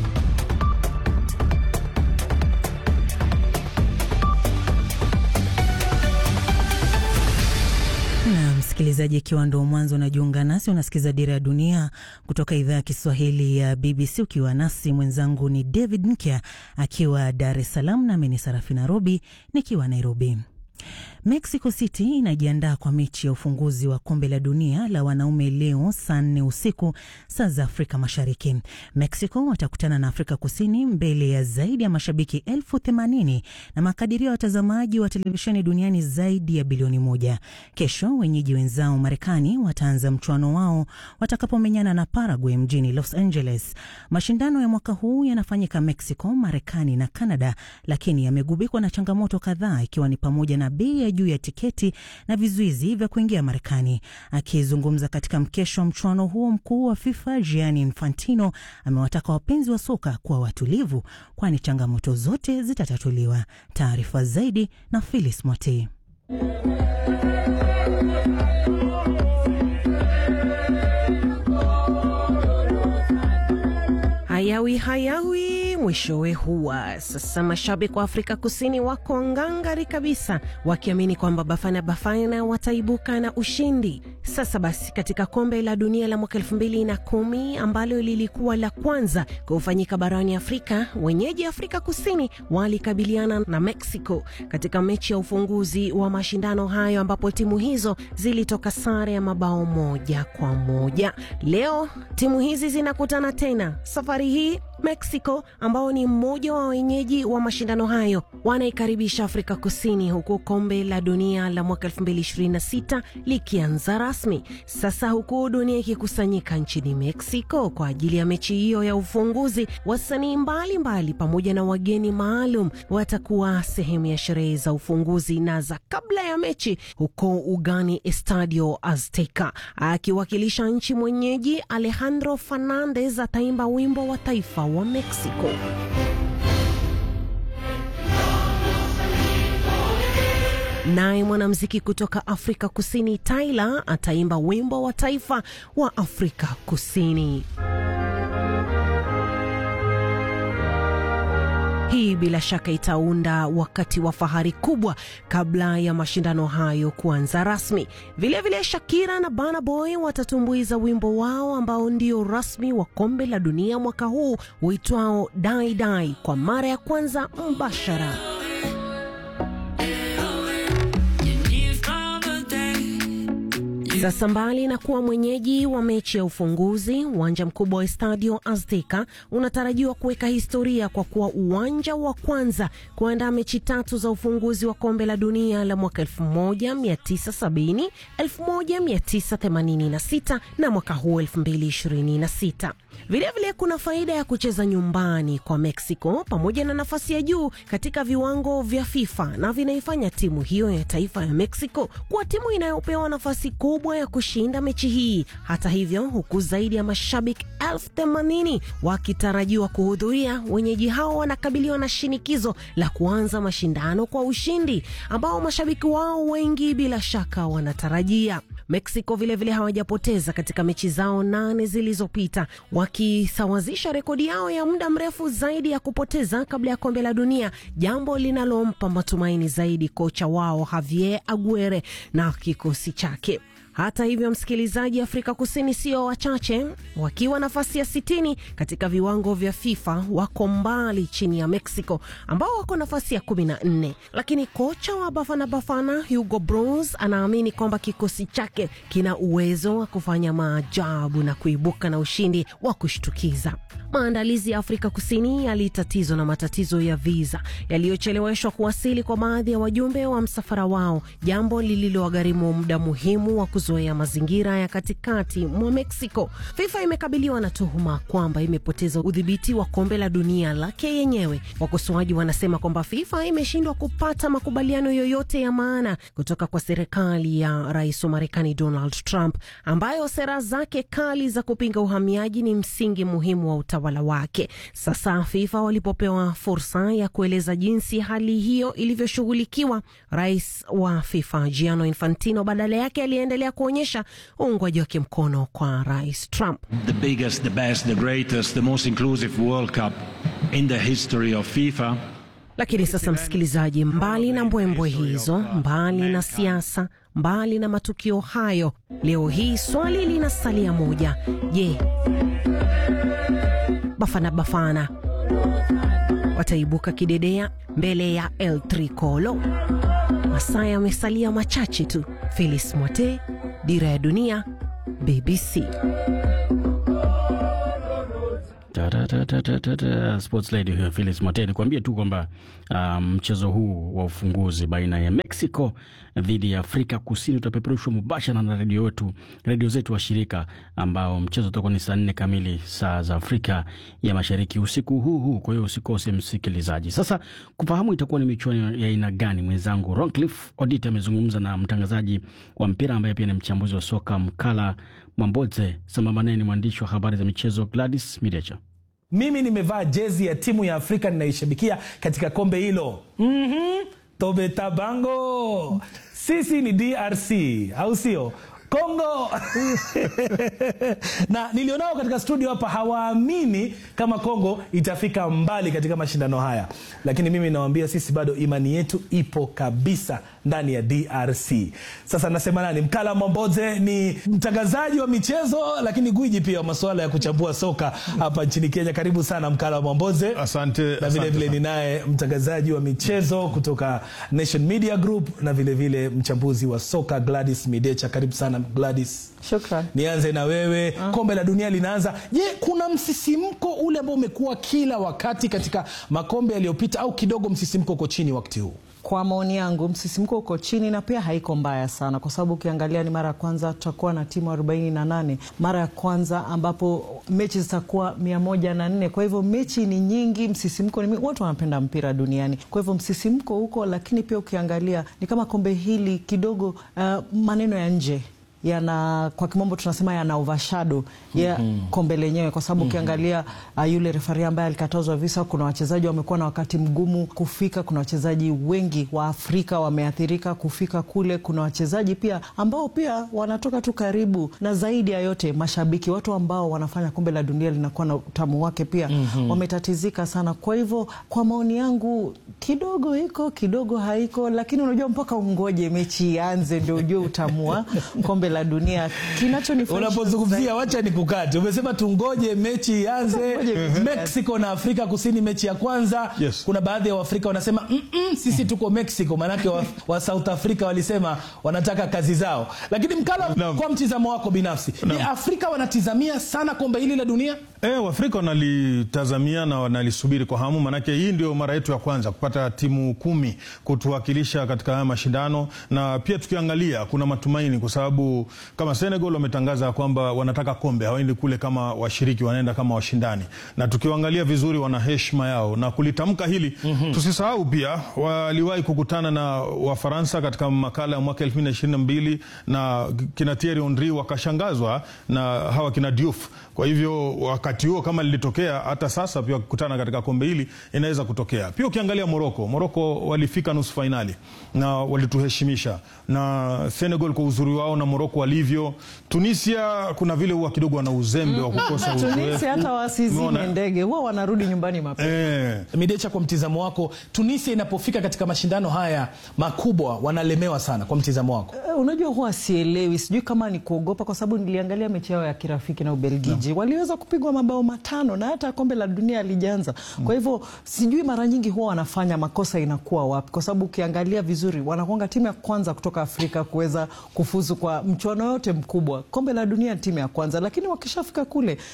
Na msikilizaji, ikiwa ndo mwanzo unajiunga nasi, unasikiza Dira ya Dunia kutoka idhaa ya Kiswahili ya BBC ukiwa nasi. Mwenzangu ni David Nkya akiwa Dar es Salaam, nami ni Sarafina Robi nikiwa Nairobi. Mexico City inajiandaa kwa mechi ya ufunguzi wa kombe la dunia la wanaume leo saa nne usiku saa za Afrika Mashariki. Mexico watakutana na Afrika Kusini mbele ya zaidi ya mashabiki elfu themanini na makadirio ya watazamaji wa televisheni duniani zaidi ya bilioni moja. Kesho wenyeji wenzao Marekani wataanza mchuano wao watakapomenyana na Paraguay mjini Los Angeles. Mashindano ya mwaka huu yanafanyika Mexico, Marekani na Canada, lakini yamegubikwa na changamoto kadhaa ikiwa ni pamoja na bei ya juu ya tiketi na vizuizi vya kuingia Marekani. Akizungumza katika mkesho wa mchuano huo, mkuu wa FIFA Gianni Infantino amewataka wapenzi wa soka kuwa watulivu, kwani changamoto zote zitatatuliwa. Taarifa zaidi na Phyllis Mwati. Hayawi hayawi mwishowe huwa. Sasa mashabiki wa Afrika Kusini wako ngangari kabisa, wakiamini kwamba Bafana Bafana wataibuka na ushindi. Sasa basi, katika kombe la dunia la mwaka elfu mbili na kumi ambalo lilikuwa la kwanza kufanyika barani Afrika, wenyeji Afrika Kusini walikabiliana na Mexico katika mechi ya ufunguzi wa mashindano hayo, ambapo timu hizo zilitoka sare ya mabao moja kwa moja. Leo timu hizi zinakutana tena, safari hii Mexico ambao ni mmoja wa wenyeji wa mashindano hayo wanaikaribisha Afrika Kusini, huku kombe la dunia la mwaka 2026 likianza rasmi sasa, huku dunia ikikusanyika nchini Mexico kwa ajili ya mechi hiyo ya ufunguzi. Wasanii mbalimbali pamoja na wageni maalum watakuwa sehemu ya sherehe za ufunguzi na za kabla ya mechi huko ugani Estadio Azteca. Akiwakilisha nchi mwenyeji, Alejandro Fernandez ataimba wimbo wa taifa wa Mexico. Naye mwanamuziki kutoka Afrika Kusini Tyla ataimba wimbo wa taifa wa Afrika Kusini. Hii bila shaka itaunda wakati wa fahari kubwa kabla ya mashindano hayo kuanza rasmi. Vilevile vile Shakira na Burna Boy watatumbuiza wimbo wao ambao ndio rasmi wa kombe la dunia mwaka huu uitwao Dai Dai kwa mara ya kwanza mbashara. Sasa mbali na kuwa mwenyeji wa mechi ya ufunguzi, uwanja mkubwa wa Estadio Azteca unatarajiwa kuweka historia kwa kuwa uwanja wa kwanza kuandaa mechi tatu za ufunguzi wa kombe la dunia la mwaka 1970, 1986 na mwaka huu 2026. Vilevile kuna faida ya kucheza nyumbani kwa Mexico pamoja na nafasi ya juu katika viwango vya FIFA na vinaifanya timu hiyo ya taifa ya Mexico kuwa timu inayopewa nafasi kubwa ya kushinda mechi hii. Hata hivyo, huku zaidi ya mashabiki elfu themanini wakitarajiwa kuhudhuria, wenyeji hao wanakabiliwa na shinikizo la kuanza mashindano kwa ushindi ambao mashabiki wao wengi bila shaka wanatarajia. Mexico vilevile hawajapoteza katika mechi zao nane zilizopita, wakisawazisha rekodi yao ya muda mrefu zaidi ya kupoteza kabla ya kombe la dunia, jambo linalompa matumaini zaidi kocha wao Javier Aguirre na kikosi chake. Hata hivyo, msikilizaji, Afrika Kusini sio wachache, wakiwa nafasi ya sitini katika viwango vya FIFA, wako mbali chini ya Mexico ambao wako nafasi ya kumi na nne. Lakini kocha wa Bafana Bafana Hugo Broos anaamini kwamba kikosi chake kina uwezo wa kufanya maajabu na kuibuka na ushindi wa kushtukiza. Maandalizi ya Afrika Kusini yalitatizwa na matatizo ya viza yaliyocheleweshwa kuwasili kwa baadhi ya wajumbe wa msafara wao, jambo lililowagharimu muda muhimu wa kuzoea mazingira ya katikati mwa Mexico. FIFA imekabiliwa na tuhuma kwamba imepoteza udhibiti wa kombe la dunia lake yenyewe. Wakosoaji wanasema kwamba FIFA imeshindwa kupata makubaliano yoyote ya maana kutoka kwa serikali ya rais wa Marekani Donald Trump, ambayo sera zake kali za kupinga uhamiaji ni msingi muhimu wa utawala wake. Sasa FIFA walipopewa fursa ya kueleza jinsi hali hiyo ilivyoshughulikiwa, rais wa FIFA Gianni Infantino badala yake aliendelea kuonyesha uungwaji wake mkono kwa rais Trump. The biggest, the best, the greatest, the most inclusive World Cup in the history of FIFA. Lakini sasa, msikilizaji, mbali na mbwembwe hizo, mbali na siasa, mbali na matukio hayo, leo hii swali linasalia moja. Je, Bafana Bafana wataibuka kidedea mbele ya El Tricolo? Masaa yamesalia machache tu. Felis Mwate, Dira ya Dunia, BBC. Sports lady huyo Phyllis Mwateni kuambia tu kwamba mchezo um, huu wa ufunguzi baina ya Mexico dhidi ya Afrika Kusini utapeperushwa mubashara na redio wetu redio zetu wa shirika, ambao mchezo utakuwa ni saa nne kamili saa za Afrika ya Mashariki usiku huu huu. Kwa hiyo usikose msikilizaji. Sasa kufahamu itakuwa ni michuano ya aina gani, mwenzangu Roncliffe Odit amezungumza na mtangazaji wa mpira ambaye pia ni mchambuzi wa soka Mkala Mwamboze, sambamba naye ni mwandishi wa habari za michezo Gladys Midecha. Mimi nimevaa jezi ya timu ya Afrika ninaishabikia katika kombe hilo. mm-hmm. Tobe Tabango, sisi ni DRC au sio? Kongo na nilionao katika studio hapa hawaamini kama Kongo itafika mbali katika mashindano haya, lakini mimi nawaambia sisi bado imani yetu ipo kabisa ndani ya DRC. Sasa nasema nani? Mkala Mwamboze ni mtangazaji wa michezo, lakini gwiji pia wa masuala ya kuchambua soka hapa nchini Kenya. Karibu sana Mkala Mwamboze. Asante. Na vile vile ninaye mtangazaji wa michezo kutoka Nation Media Group na vile vile mchambuzi wa soka Gladys Midecha. Karibu sana Gladys. Shukran. Nianze na wewe uh. Kombe la dunia linaanza. Je, kuna msisimko ule ambao umekuwa kila wakati katika makombe yaliyopita au kidogo msisimko uko chini wakati huu? Kwa maoni yangu msisimko uko chini na pia haiko mbaya sana, kwa sababu ukiangalia ni mara ya kwanza tutakuwa na timu 48, mara ya kwanza ambapo mechi zitakuwa mia moja na nne. Kwa hivyo mechi ni nyingi, msisimko ni watu wanapenda mpira duniani, kwa hivyo msisimko huko, lakini pia ukiangalia ni kama kombe hili kidogo, uh, maneno ya nje yana kwa kimombo tunasema yana overshadow ya mm -hmm. kombe lenyewe, kwa sababu ukiangalia mm -hmm. uh, yule refari ambaye alikatazwa visa, kuna wachezaji wamekuwa na wakati mgumu kufika. Kuna wachezaji wengi wa Afrika wameathirika kufika kule. Kuna wachezaji pia ambao pia wanatoka tu karibu, na zaidi ya yote mashabiki, watu ambao wanafanya kombe la dunia linakuwa na utamu wake pia mm -hmm. wametatizika sana. Kwa hivyo kwa maoni yangu kidogo iko kidogo haiko, lakini unajua mpaka ungoje mechi ianze ndio ujue utamu wa kombe la dunia. Kinachonifurahisha unapozungumzia, wacha nikukate, umesema tungoje mechi ianze. Mexico na Afrika Kusini mechi ya kwanza yes. Kuna baadhi ya Waafrika wanasema mm -mm, sisi tuko Mexico, maanake wa, wa South Africa walisema wanataka kazi zao. Lakini Mkala, no. kwa mtizamo wako binafsi no. ni Afrika wanatizamia sana kombe hili la dunia? E, Waafrika wanalitazamia na wanalisubiri kwa hamu, maanake hii ndio mara yetu ya kwanza kupata timu kumi kutuwakilisha katika haya mashindano, na pia tukiangalia kuna matumaini kwa sababu kama Senegal wametangaza kwamba wanataka kombe, hawaendi kule kama washiriki, wanaenda kama washindani, na tukiwaangalia vizuri, wana heshima yao na kulitamka hili mm -hmm. Tusisahau pia waliwahi kukutana na Wafaransa katika makala ya mwaka elfu mbili na ishirini na mbili na kina Thierry Henry wakashangazwa na hawa kina Diouf. Kwa hivyo wakati huo kama lilitokea, hata sasa pia wakikutana katika kombe hili inaweza kutokea. Pia ukiangalia Moroko, Moroko walifika nusu fainali na walituheshimisha, na Senegal kwa uzuri wao na Moroko walivyo. Tunisia kuna vile huwa kidogo wana uzembe wa kukosa uzoefu. Tunisia hata wasizime ndege huwa wanarudi nyumbani mapema. Eh. Midecha, kwa mtizamo wako, Tunisia inapofika katika mashindano haya makubwa wanalemewa sana, kwa mtizamo wako? Uh, unajua huwa sielewi, sijui kama ni kuogopa, kwa sababu niliangalia mechi yao ya kirafiki na Ubelgiji no. waliweza kupigwa mabao matano na hata kombe la dunia alijanza mm. Kwa hivyo sijui mara nyingi huwa wanafanya makosa inakuwa wapi, kwa sababu ukiangalia vizuri wanakuanga timu ya kwanza kutoka Afrika kuweza kufuzu kwa mchuano yote mkubwa. Kombe la dunia timu ya kwanza, lakini wakishafika kule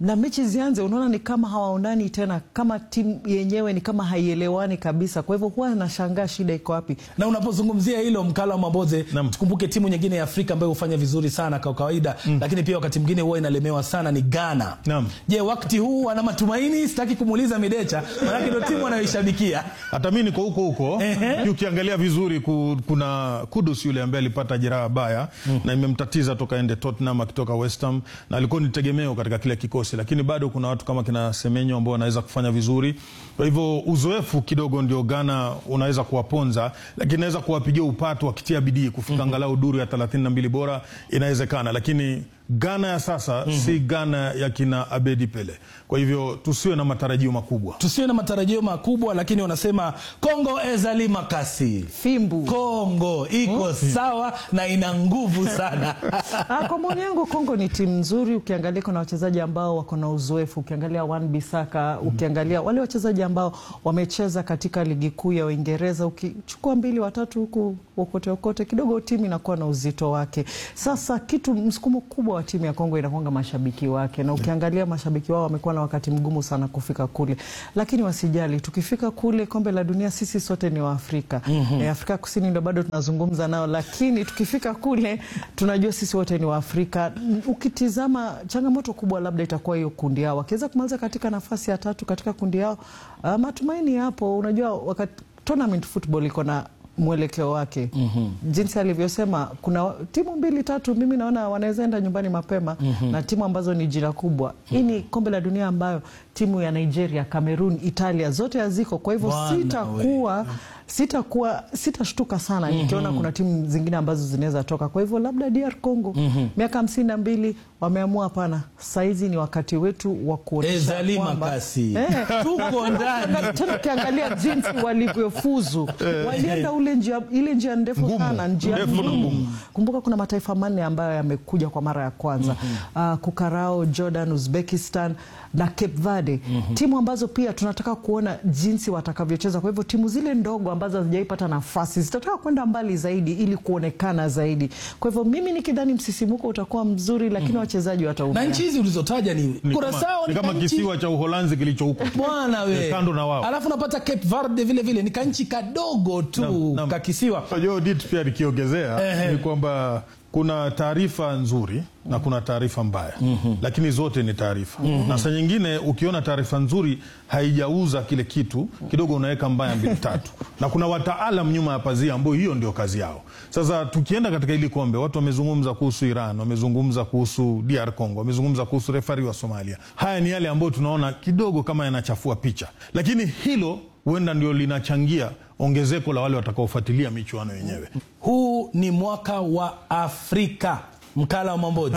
na mechi zianze, unaona ni kama hawaonani tena, kama timu yenyewe ni kama haielewani kabisa. Kwa hivyo huwa nashangaa shida iko wapi. na unapozungumzia hilo mkala wa Mamboze, tukumbuke timu nyingine ya Afrika ambayo hufanya vizuri sana kwa kawaida lakini pia wakati mwingine huwa inalemewa sana ni Ghana. Je, wakati huu ana matumaini? Sitaki kumuuliza Midecha, maanake ndio timu anayoishabikia. hata mi niko huko huko ukiangalia vizuri ku, kuna Kudus yule ambaye alipata jeraha baya na imemtatiza toka ende Tottenham akitoka West Ham na alikuwa ni tegemeo katika kile kikosi, lakini bado kuna watu kama kina Semenyo ambao wanaweza kufanya vizuri. Kwa hivyo uzoefu kidogo ndio Ghana unaweza kuwaponza, lakini inaweza kuwapigia upatu wakitia bidii kufika angalau duru ya 32 bora, inawezekana, lakini Ghana ya sasa si Ghana ya kina Abedi Pele. Kwa hivyo tusiwe na matarajio makubwa. Tusiwe na matarajio makubwa, lakini wanasema Kongo ezali makasi fimbu, Kongo iko sawa na ina nguvu sana. Ah, kwa maoni yangu Kongo ni timu nzuri. Ukiangalia kuna wachezaji ambao wako na uzoefu, ukiangalia Wan Bisaka, ukiangalia wale wachezaji ambao wamecheza katika ligi kuu ya Uingereza, ukichukua mbili watatu huku okote okote, kidogo timu inakuwa na uzito wake. Sasa kitu msukumo kubwa wa timu ya Kongo inakwanga mashabiki wake, na ukiangalia mashabiki wao wamekuwa na wakati mgumu sana kufika kule, lakini wasijali, tukifika kule kombe la dunia sisi sote ni Waafrika. Mhm. E, Afrika Kusini ndo bado tunazungumza nao, lakini tukifika kule tunajua sisi wote ni Waafrika. Ukitizama changamoto kubwa labda itakuwa hiyo kundi yao, wakiweza kumaliza katika nafasi ya tatu katika kundi yao, uh, matumaini yapo. Unajua wakati tournament football iko na mwelekeo wake jinsi alivyosema, kuna timu mbili tatu, mimi naona wanaweza enda nyumbani mapema Mhm. na timu ambazo ni jina kubwa. Hii ni kombe la dunia ambayo timu ya Nigeria, Cameroon, Italia zote haziko, kwa hivyo Bwana sitakuwa sitakuwa sitashtuka sana Mhm. nikiona kuna timu zingine ambazo zinaweza toka. Kwa hivyo labda DR Congo Mhm. miaka hamsini na mbili wameamua hapana, saizi ni wakati wetu wa kuonyesha Ezali kwamba- makasi. Eh, Tuko ndani. tena ukiangalia jinsi walivyofuzu Eh. walienda ule njia, ile njia ndefu Ngumu. sana, njia Ndefu na ngumu. ngumu. Kumbuka kuna mataifa manne ambayo yamekuja kwa mara ya kwanza Ah, Kukarao, Jordan, Uzbekistan na Cape Verde, timu ambazo pia tunataka kuona jinsi watakavyocheza. Kwa hivyo timu zile ndogo ambazo hazijaipata nafasi zitataka kwenda mbali zaidi ili kuonekana zaidi. Kwa hivyo mimi nikidhani msisimuko utakuwa mzuri, lakini wachezaji wataumia. na nchi hizi ulizotaja ni Ni kama, Kurasao ni kama kanchi- kisiwa cha Uholanzi kilicho huko bwana we kando na wao. alafu napata Cape Verde vile vile ni kanchi kadogo tu kakisiwa Unajua Odit pia nikiongezea ni kwamba kuna taarifa nzuri na kuna taarifa mbaya lakini zote ni taarifa Mhm. na saa nyingine ukiona taarifa nzuri haijauza kile kitu kidogo unaweka mbaya mbili tatu na kuna wataalam nyuma ya pazia ambao hiyo ndio kazi yao sasa tukienda katika hili kombe watu wamezungumza kuhusu Iran wamezungumza kuhusu DR Congo wamezungumza kuhusu refari wa Somalia haya ni yale ambayo tunaona kidogo kama yanachafua picha lakini hilo huenda ndio linachangia ongezeko la wale watakaofuatilia michuano yenyewe huu ni mwaka wa Afrika mkala wa Mambozi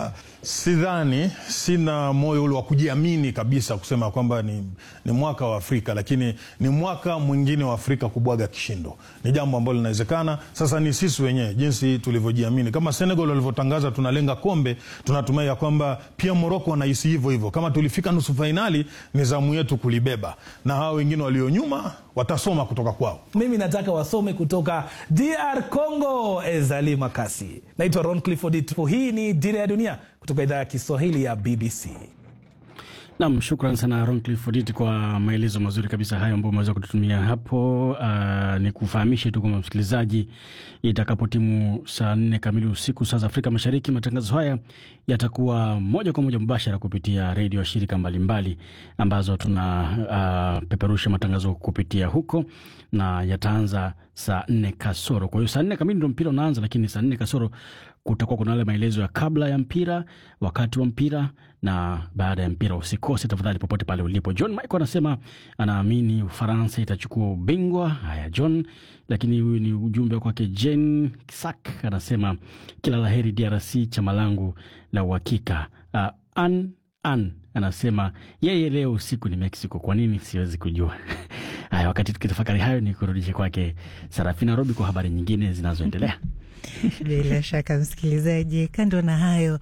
Sidhani, sina moyo ule wa kujiamini kabisa kusema kwamba ni, ni mwaka wa Afrika, lakini ni mwaka mwingine wa Afrika kubwaga kishindo. Ni jambo ambalo linawezekana. Sasa ni sisi wenyewe jinsi tulivyojiamini, kama Senegal walivyotangaza tunalenga kombe, tunatumai ya kwamba pia Moroko wanahisi hivyo hivyo. Kama tulifika nusu fainali, ni zamu yetu kulibeba, na hao wengine walio nyuma watasoma kutoka kwao. mimi nataka wasome kutoka DR Congo. Ezali Makasi, naitwa Ron Clifford. Itu. Hii ni Dira ya Dunia kutoka idhaa ya Kiswahili ya BBC. Nam, shukran sana Ron Clifford kwa maelezo mazuri kabisa hayo ambayo umeweza kututumia hapo. Uh, ni kufahamishe tu kwamba msikilizaji, itakapo timu saa nne kamili usiku saa za Afrika Mashariki, matangazo haya yatakuwa moja kwa moja mubashara kupitia redio ya shirika mbalimbali ambazo tuna uh, peperusha matangazo kupitia huko na yataanza saa nne kasoro. Kwa hiyo saa nne kamili ndo mpira unaanza, lakini saa nne kasoro kutakuwa kuna yale maelezo ya kabla ya mpira, wakati wa mpira na baada ya mpira. Usikose tafadhali, popote pale ulipo. John Michael anasema anaamini Ufaransa itachukua ubingwa. Haya John, lakini huyu ni ujumbe kwake. Jen Sak anasema kila laheri DRC, chama langu la uhakika. Uh, an an anasema yeye leo usiku ni Mexico. Kwa nini siwezi kujua. Haya, wakati tukitafakari hayo, ni kurudishe kwake Sarafina Robi kwa habari nyingine zinazoendelea. Bila shaka msikilizaji, kando na hayo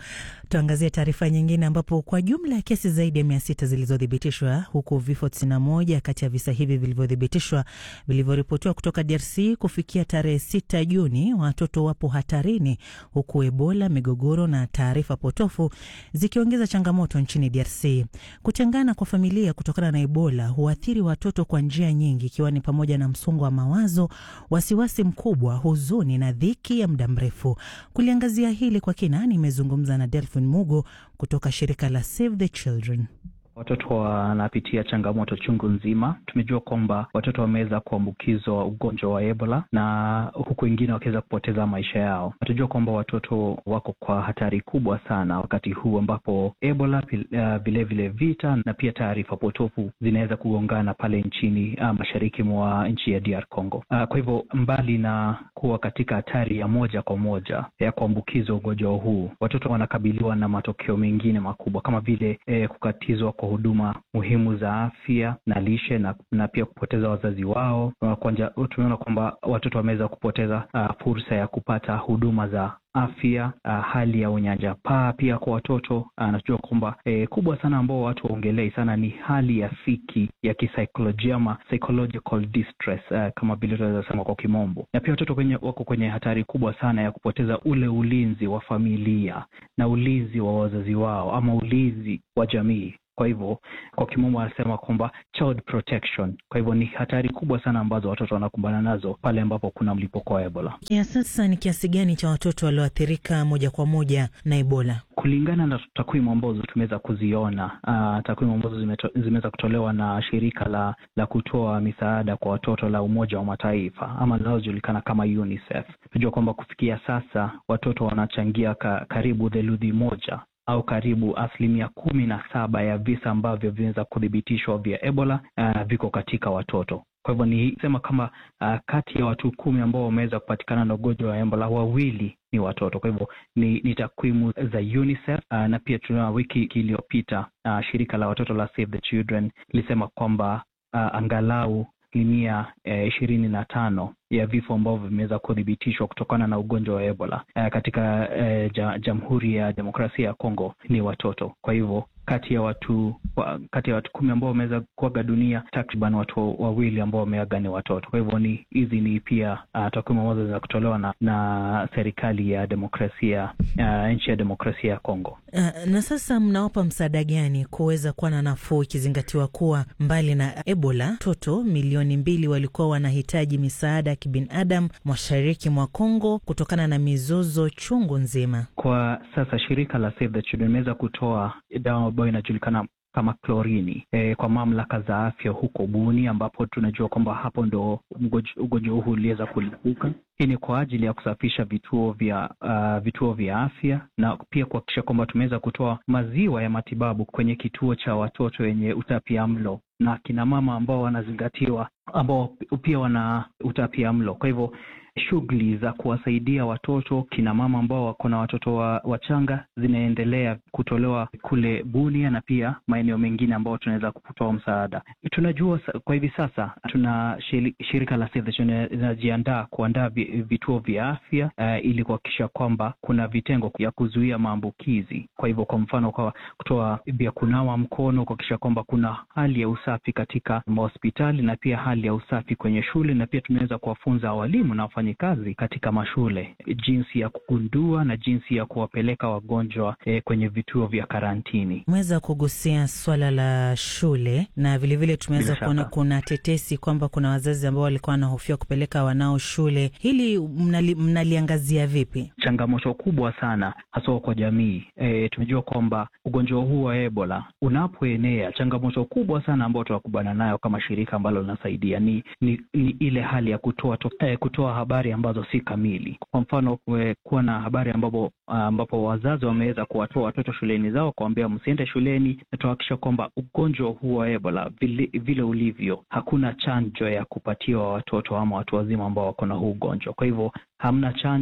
Tuangazie taarifa nyingine ambapo kwa jumla ya kesi zaidi ya mia sita zilizothibitishwa huku vifo 91 kati ya visa hivi vilivyothibitishwa vilivyoripotiwa kutoka DRC kufikia tarehe 6 Juni, watoto wapo hatarini, huku Ebola, migogoro na taarifa potofu zikiongeza changamoto nchini DRC. Kutengana kwa familia kutokana na Ebola huathiri watoto kwa njia nyingi, ikiwa ni pamoja na msongo wa mawazo, wasiwasi mkubwa, huzuni na dhiki ya muda mrefu. Kuliangazia hili kwa kina, nimezungumza na Delphin Mugo kutoka shirika la Save the Children. Watoto wanapitia changamoto chungu nzima. Tumejua kwamba watoto wameweza kuambukizwa ugonjwa wa Ebola na huku wengine wakiweza kupoteza maisha yao. Tunajua kwamba watoto wako kwa hatari kubwa sana wakati huu ambapo Ebola vilevile, uh, vile vita na pia taarifa potofu zinaweza kugongana pale nchini uh, mashariki mwa nchi ya DR Congo. Uh, kwa hivyo mbali na kuwa katika hatari ya moja kwa moja ya kuambukizwa ugonjwa huu, watoto wanakabiliwa na matokeo mengine makubwa kama vile eh, kukatizwa kwa huduma muhimu za afya na lishe na, na pia kupoteza wazazi wao. Tumeona kwamba watoto wameweza kupoteza uh, fursa ya kupata huduma za afya uh, hali ya unyanyapaa pia kwa watoto anajua uh, kwamba eh, kubwa sana ambao watu waongelei sana ni hali ya fiki ya kisaikolojia ama psychological distress uh, kama vile tunaweza sema kwa kimombo, na pia watoto kwenye, wako kwenye hatari kubwa sana ya kupoteza ule ulinzi wa familia na ulinzi wa wazazi wao ama ulinzi wa jamii. Kwa hivyo kwa kimombo anasema kwamba child protection. Kwa hivyo ni hatari kubwa sana ambazo watoto wanakumbana nazo pale ambapo kuna mlipuko wa Ebola. Ya sasa ni kiasi gani cha watoto walioathirika moja kwa moja na Ebola? Kulingana na takwimu ambazo tumeweza kuziona, uh, takwimu ambazo zimeweza kutolewa na shirika la, la kutoa misaada kwa watoto la Umoja wa Mataifa ama linalojulikana kama UNICEF, tunajua kwamba kufikia sasa watoto wanachangia ka, karibu theluthi moja au karibu asilimia kumi na saba ya visa ambavyo vinaweza kuthibitishwa vya Ebola uh, viko katika watoto. Kwa hivyo ni sema kama uh, kati ya watu kumi ambao wameweza kupatikana na ugonjwa wa Ebola wawili ni watoto. Kwa hivyo ni, ni takwimu za UNICEF uh, na pia tunaona wiki iliyopita uh, shirika la watoto la Save the Children lilisema kwamba uh, angalau asilimia ishirini eh, na tano ya vifo ambavyo vimeweza kuthibitishwa kutokana na ugonjwa wa Ebola eh, katika eh, ja, Jamhuri ya Demokrasia ya Kongo ni watoto. Kwa hivyo kati ya watu kati ya watu kumi ambao wameweza kuaga dunia, takriban watu wawili ambao wameaga ni watoto. Kwa hivyo ni hizi ni pia uh, takwimu ambazo zinaweza kutolewa na, na serikali ya demokrasia uh, nchi ya demokrasia ya Kongo. Uh, na sasa mnawapa msaada gani kuweza kuwa na nafuu, ikizingatiwa kuwa mbali na Ebola watoto milioni mbili walikuwa wanahitaji misaada ya kibinadamu mashariki mwa Kongo kutokana na mizozo chungu nzima. Kwa sasa shirika la Save the Children imeweza kutoa dawa ambayo inajulikana kama klorini e, kwa mamlaka za afya huko Buni, ambapo tunajua kwamba hapo ndo ugonjwa huu uliweza kulipuka. Hii ni kwa ajili ya kusafisha vituo vya uh, vituo vya afya na pia kuhakikisha kwamba tumeweza kutoa maziwa ya matibabu kwenye kituo cha watoto wenye utapiamlo na kina mama ambao wanazingatiwa ambao pia wana utapiamlo. Kwa hivyo shughuli za kuwasaidia watoto kina mama ambao wako na watoto wa, wachanga zinaendelea kutolewa kule Bunia na pia maeneo mengine ambao tunaweza kutoa msaada. Tunajua kwa hivi sasa tuna shirika la Save the Children linajiandaa kuandaa vituo vya afya uh, ili kuhakikisha kwamba kuna vitengo ya kuzuia maambukizi. Kwa hivyo, kwa mfano, kwa kutoa vya kunawa mkono, kuhakikisha kwamba kuna hali ya usafi katika mahospitali na pia hali ya usafi kwenye shule, na pia tunaweza kuwafunza walimu na kazi katika mashule jinsi ya kugundua na jinsi ya kuwapeleka wagonjwa eh, kwenye vituo vya karantini. Umeweza kugusia swala la shule na vilevile tumeweza kuona kuna tetesi kwamba kuna wazazi ambao walikuwa wanahofia kupeleka wanao shule. Hili mnali, mnaliangazia vipi? Changamoto kubwa sana haswa kwa jamii. E, tumejua kwamba ugonjwa huu wa Ebola unapoenea, changamoto kubwa sana ambayo tunakubana nayo kama shirika ambalo linasaidia ni, ni, ni ile hali ya kutoa, to, eh, kutoa habari ambazo si kamili. Kwa mfano, kuwa na habari ambapo, ambapo wazazi wameweza kuwatoa watoto shuleni zao kuambia msiende shuleni, na tuhakikisha kwamba ugonjwa huu wa Ebola vile, vile ulivyo, hakuna chanjo ya kupatiwa watoto ama watu wazima ambao wako na huu ugonjwa. Kwa hivyo hamna chanjo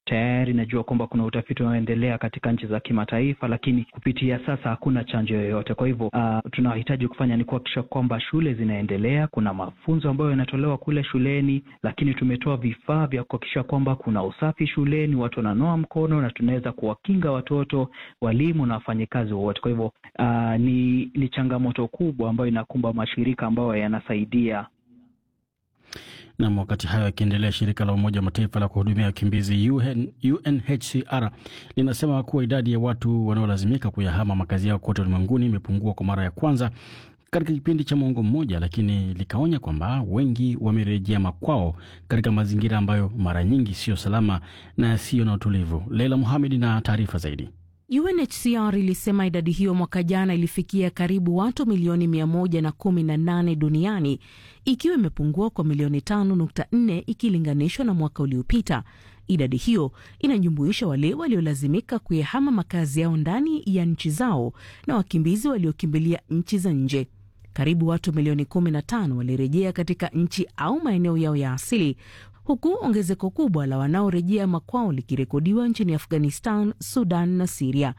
Tayari najua kwamba kuna utafiti unaoendelea katika nchi za kimataifa, lakini kupitia sasa hakuna chanjo yoyote. Kwa hivyo uh, tunahitaji kufanya ni kuhakikisha kwamba shule zinaendelea, kuna mafunzo ambayo yanatolewa kule shuleni, lakini tumetoa vifaa vya kuhakikisha kwamba kuna usafi shuleni, watu wananoa mkono na tunaweza kuwakinga watoto, walimu na wafanyikazi wowote. Kwa hivyo uh, ni, ni changamoto kubwa ambayo inakumba mashirika ambayo yanasaidia Nam, wakati hayo yakiendelea, shirika la Umoja wa Mataifa la kuhudumia wakimbizi UN, UNHCR linasema kuwa idadi ya watu wanaolazimika kuyahama makazi yao kote ulimwenguni imepungua kwa mara ya kwanza katika kipindi cha mwongo mmoja, lakini likaonya kwamba wengi wamerejea makwao katika mazingira ambayo mara nyingi siyo salama na yasiyo na utulivu. Leila Muhamed na taarifa zaidi. UNHCR ilisema idadi hiyo mwaka jana ilifikia karibu watu milioni 118 duniani ikiwa imepungua kwa milioni 5.4 ikilinganishwa na mwaka uliopita. Idadi hiyo inajumuisha wale waliolazimika kuyahama makazi yao ndani ya nchi zao na wakimbizi waliokimbilia nchi za nje. Karibu watu milioni 15 walirejea katika nchi au maeneo yao ya asili huku ongezeko kubwa la wanaorejea makwao likirekodiwa nchini Afghanistan, Sudan na Siria.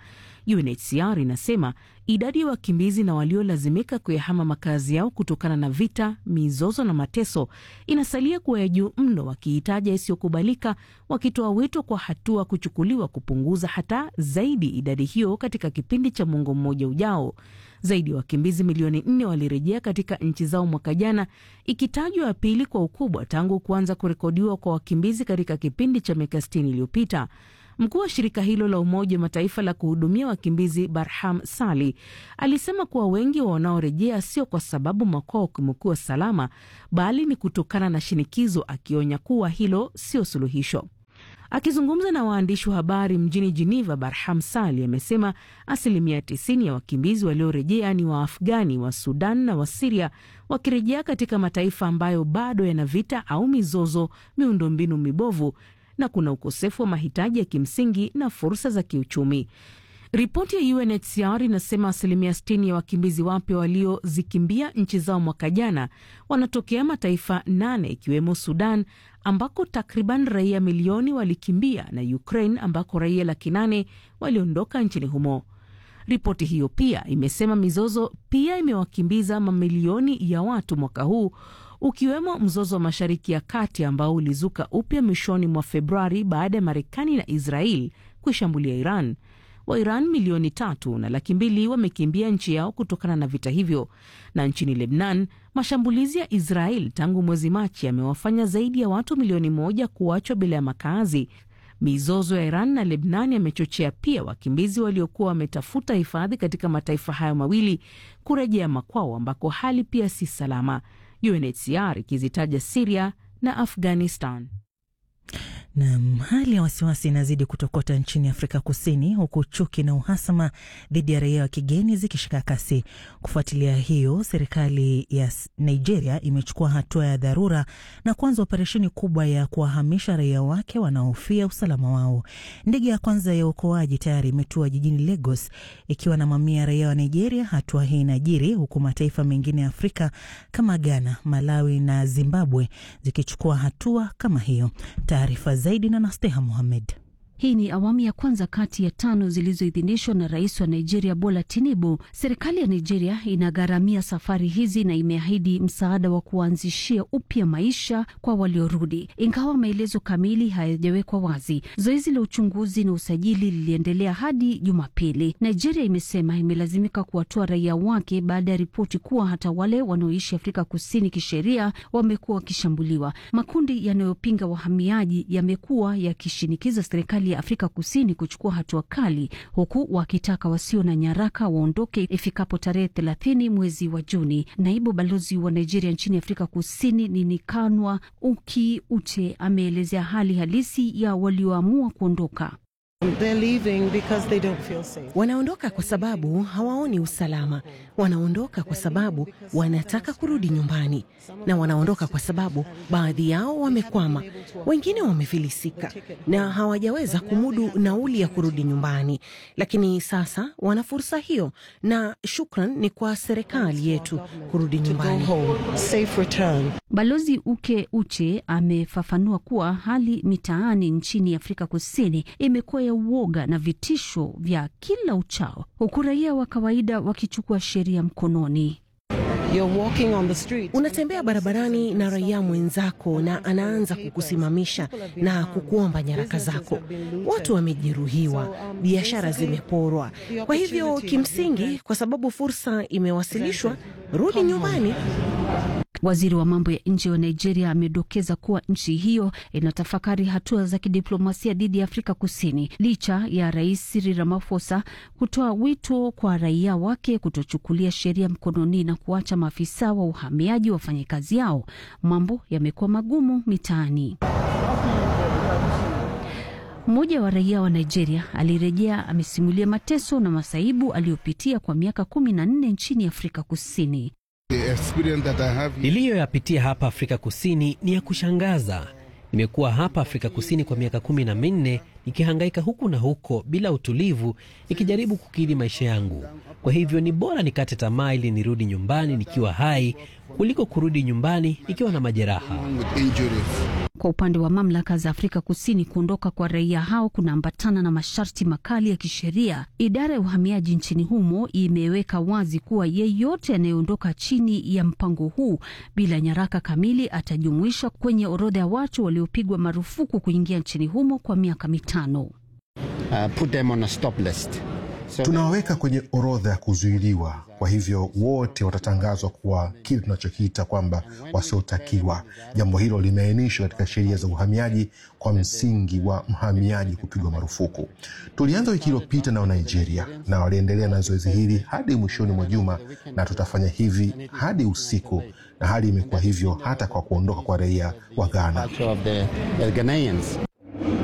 UNHCR inasema idadi ya wakimbizi na waliolazimika kuyahama makazi yao kutokana na vita, mizozo na mateso inasalia kuwa ya juu mno, wakihitaja isiyokubalika, wakitoa wito kwa hatua kuchukuliwa kupunguza hata zaidi idadi hiyo katika kipindi cha mwongo mmoja ujao. Zaidi ya wakimbizi milioni nne walirejea katika nchi zao mwaka jana, ikitajwa ya pili kwa ukubwa tangu kuanza kurekodiwa kwa wakimbizi katika kipindi cha miaka sitini iliyopita. Mkuu wa shirika hilo la Umoja wa Mataifa la kuhudumia wakimbizi Barham Sali alisema kuwa wengi wa wanaorejea sio kwa sababu makwao kumekuwa salama, bali ni kutokana na shinikizo, akionya kuwa hilo sio suluhisho. Akizungumza na waandishi wa habari mjini Geneva, Barham Sali amesema asilimia 90 ya wakimbizi waliorejea ni Waafghani wa Sudan na wa Siria, wakirejea katika mataifa ambayo bado yana vita au mizozo, miundombinu mibovu na kuna ukosefu wa mahitaji ya kimsingi na fursa za kiuchumi. Ripoti ya UNHCR inasema asilimia 60 ya wakimbizi wapya waliozikimbia nchi zao mwaka jana wanatokea mataifa nane ikiwemo Sudan ambako takriban raia milioni walikimbia na Ukraine ambako raia laki nane waliondoka nchini humo. Ripoti hiyo pia imesema mizozo pia imewakimbiza mamilioni ya watu mwaka huu ukiwemo mzozo wa Mashariki ya Kati ambao ulizuka upya mwishoni mwa Februari baada ya Marekani na Israel kuishambulia Iran. Wairan milioni tatu na laki mbili wamekimbia nchi yao kutokana na vita hivyo. Na nchini Lebnan, mashambulizi ya Israel tangu mwezi Machi yamewafanya zaidi ya watu milioni moja kuachwa bila ya makazi. Mizozo ya Iran na Lebnan yamechochea pia wakimbizi waliokuwa wametafuta hifadhi katika mataifa hayo mawili kurejea makwao ambako hali pia si salama. UNHCR ikizitaja Siria na Afghanistan. Nam, hali ya wasiwasi inazidi kutokota nchini Afrika Kusini, huku chuki na uhasama dhidi ya raia wa kigeni zikishika kasi. Kufuatilia hiyo, serikali ya Nigeria imechukua hatua ya dharura na kuanza operesheni kubwa ya kuwahamisha raia wake wanaohofia usalama wao. Ndege ya kwanza ya uokoaji tayari imetua jijini Lagos ikiwa na mamia ya raia wa Nigeria. Hatua hii inajiri huku mataifa mengine ya Afrika kama Ghana, Malawi na Zimbabwe zikichukua hatua kama hiyo. Taarifa zaidi na Nasteha Mohamed. Hii ni awamu ya kwanza kati ya tano zilizoidhinishwa na rais wa Nigeria Bola Tinubu. Serikali ya Nigeria inagharamia safari hizi na imeahidi msaada wa kuanzishia upya maisha kwa waliorudi, ingawa maelezo kamili hayajawekwa wazi. Zoezi la uchunguzi na usajili liliendelea hadi Jumapili. Nigeria imesema imelazimika kuwatoa raia wake baada ya ripoti kuwa hata wale wanaoishi Afrika Kusini kisheria wamekuwa wakishambuliwa. Makundi yanayopinga wahamiaji yamekuwa yakishinikiza serikali ya Afrika Kusini kuchukua hatua kali, huku wakitaka wasio na nyaraka waondoke ifikapo tarehe thelathini mwezi wa Juni. Naibu balozi wa Nigeria nchini Afrika Kusini Ninikanwa Uki Ute ameelezea hali halisi ya walioamua kuondoka. Wanaondoka kwa sababu hawaoni usalama, wanaondoka kwa sababu wanataka kurudi nyumbani, na wanaondoka kwa sababu baadhi yao wamekwama, wengine wamefilisika na hawajaweza kumudu nauli ya kurudi nyumbani, lakini sasa wana fursa hiyo, na shukran ni kwa serikali yetu kurudi nyumbani. Balozi Uke Uche amefafanua kuwa hali mitaani nchini Afrika Kusini imekuwa ya uoga na vitisho vya kila uchao, huku raia wa kawaida wakichukua sheria mkononi. Unatembea barabarani na raia mwenzako na anaanza kukusimamisha na kukuomba nyaraka zako. Watu wamejeruhiwa, biashara zimeporwa. Kwa hivyo kimsingi, kwa sababu fursa imewasilishwa, rudi nyumbani. Waziri wa mambo ya nje wa Nigeria amedokeza kuwa nchi hiyo inatafakari hatua za kidiplomasia dhidi ya Afrika Kusini licha ya Rais Cyril Ramaphosa kutoa wito kwa raia wake kutochukulia sheria mkononi na kuacha maafisa wa uhamiaji wafanye kazi yao. Mambo yamekuwa magumu mitaani. Mmoja wa raia wa Nigeria alirejea amesimulia mateso na masaibu aliyopitia kwa miaka kumi na nne nchini Afrika Kusini. Niliyoyapitia hapa Afrika Kusini ni ya kushangaza. Nimekuwa hapa Afrika Kusini kwa miaka kumi na minne nikihangaika huku na huko bila utulivu, nikijaribu kukidhi maisha yangu. Kwa hivyo ni bora nikate tamaa ili nirudi nyumbani nikiwa hai kuliko kurudi nyumbani nikiwa na majeraha. Kwa upande wa mamlaka za Afrika Kusini, kuondoka kwa raia hao kunaambatana na masharti makali ya kisheria. Idara ya uhamiaji nchini humo imeweka wazi kuwa yeyote anayeondoka chini ya mpango huu bila nyaraka kamili atajumuishwa kwenye orodha ya watu waliopigwa marufuku kuingia nchini humo kwa miaka mitano. Uh, put them on a stop list. So tunawaweka kwenye orodha ya kuzuiliwa. Kwa hivyo wote watatangazwa kuwa kile tunachokiita kwamba wasiotakiwa. Jambo hilo limeainishwa katika sheria za uhamiaji kwa msingi wa mhamiaji kupigwa marufuku. Tulianza wiki iliyopita na Nigeria na waliendelea na zoezi hili hadi mwishoni mwa juma, na tutafanya hivi hadi usiku, na hali imekuwa hivyo hata kwa kuondoka kwa raia wa Ghana.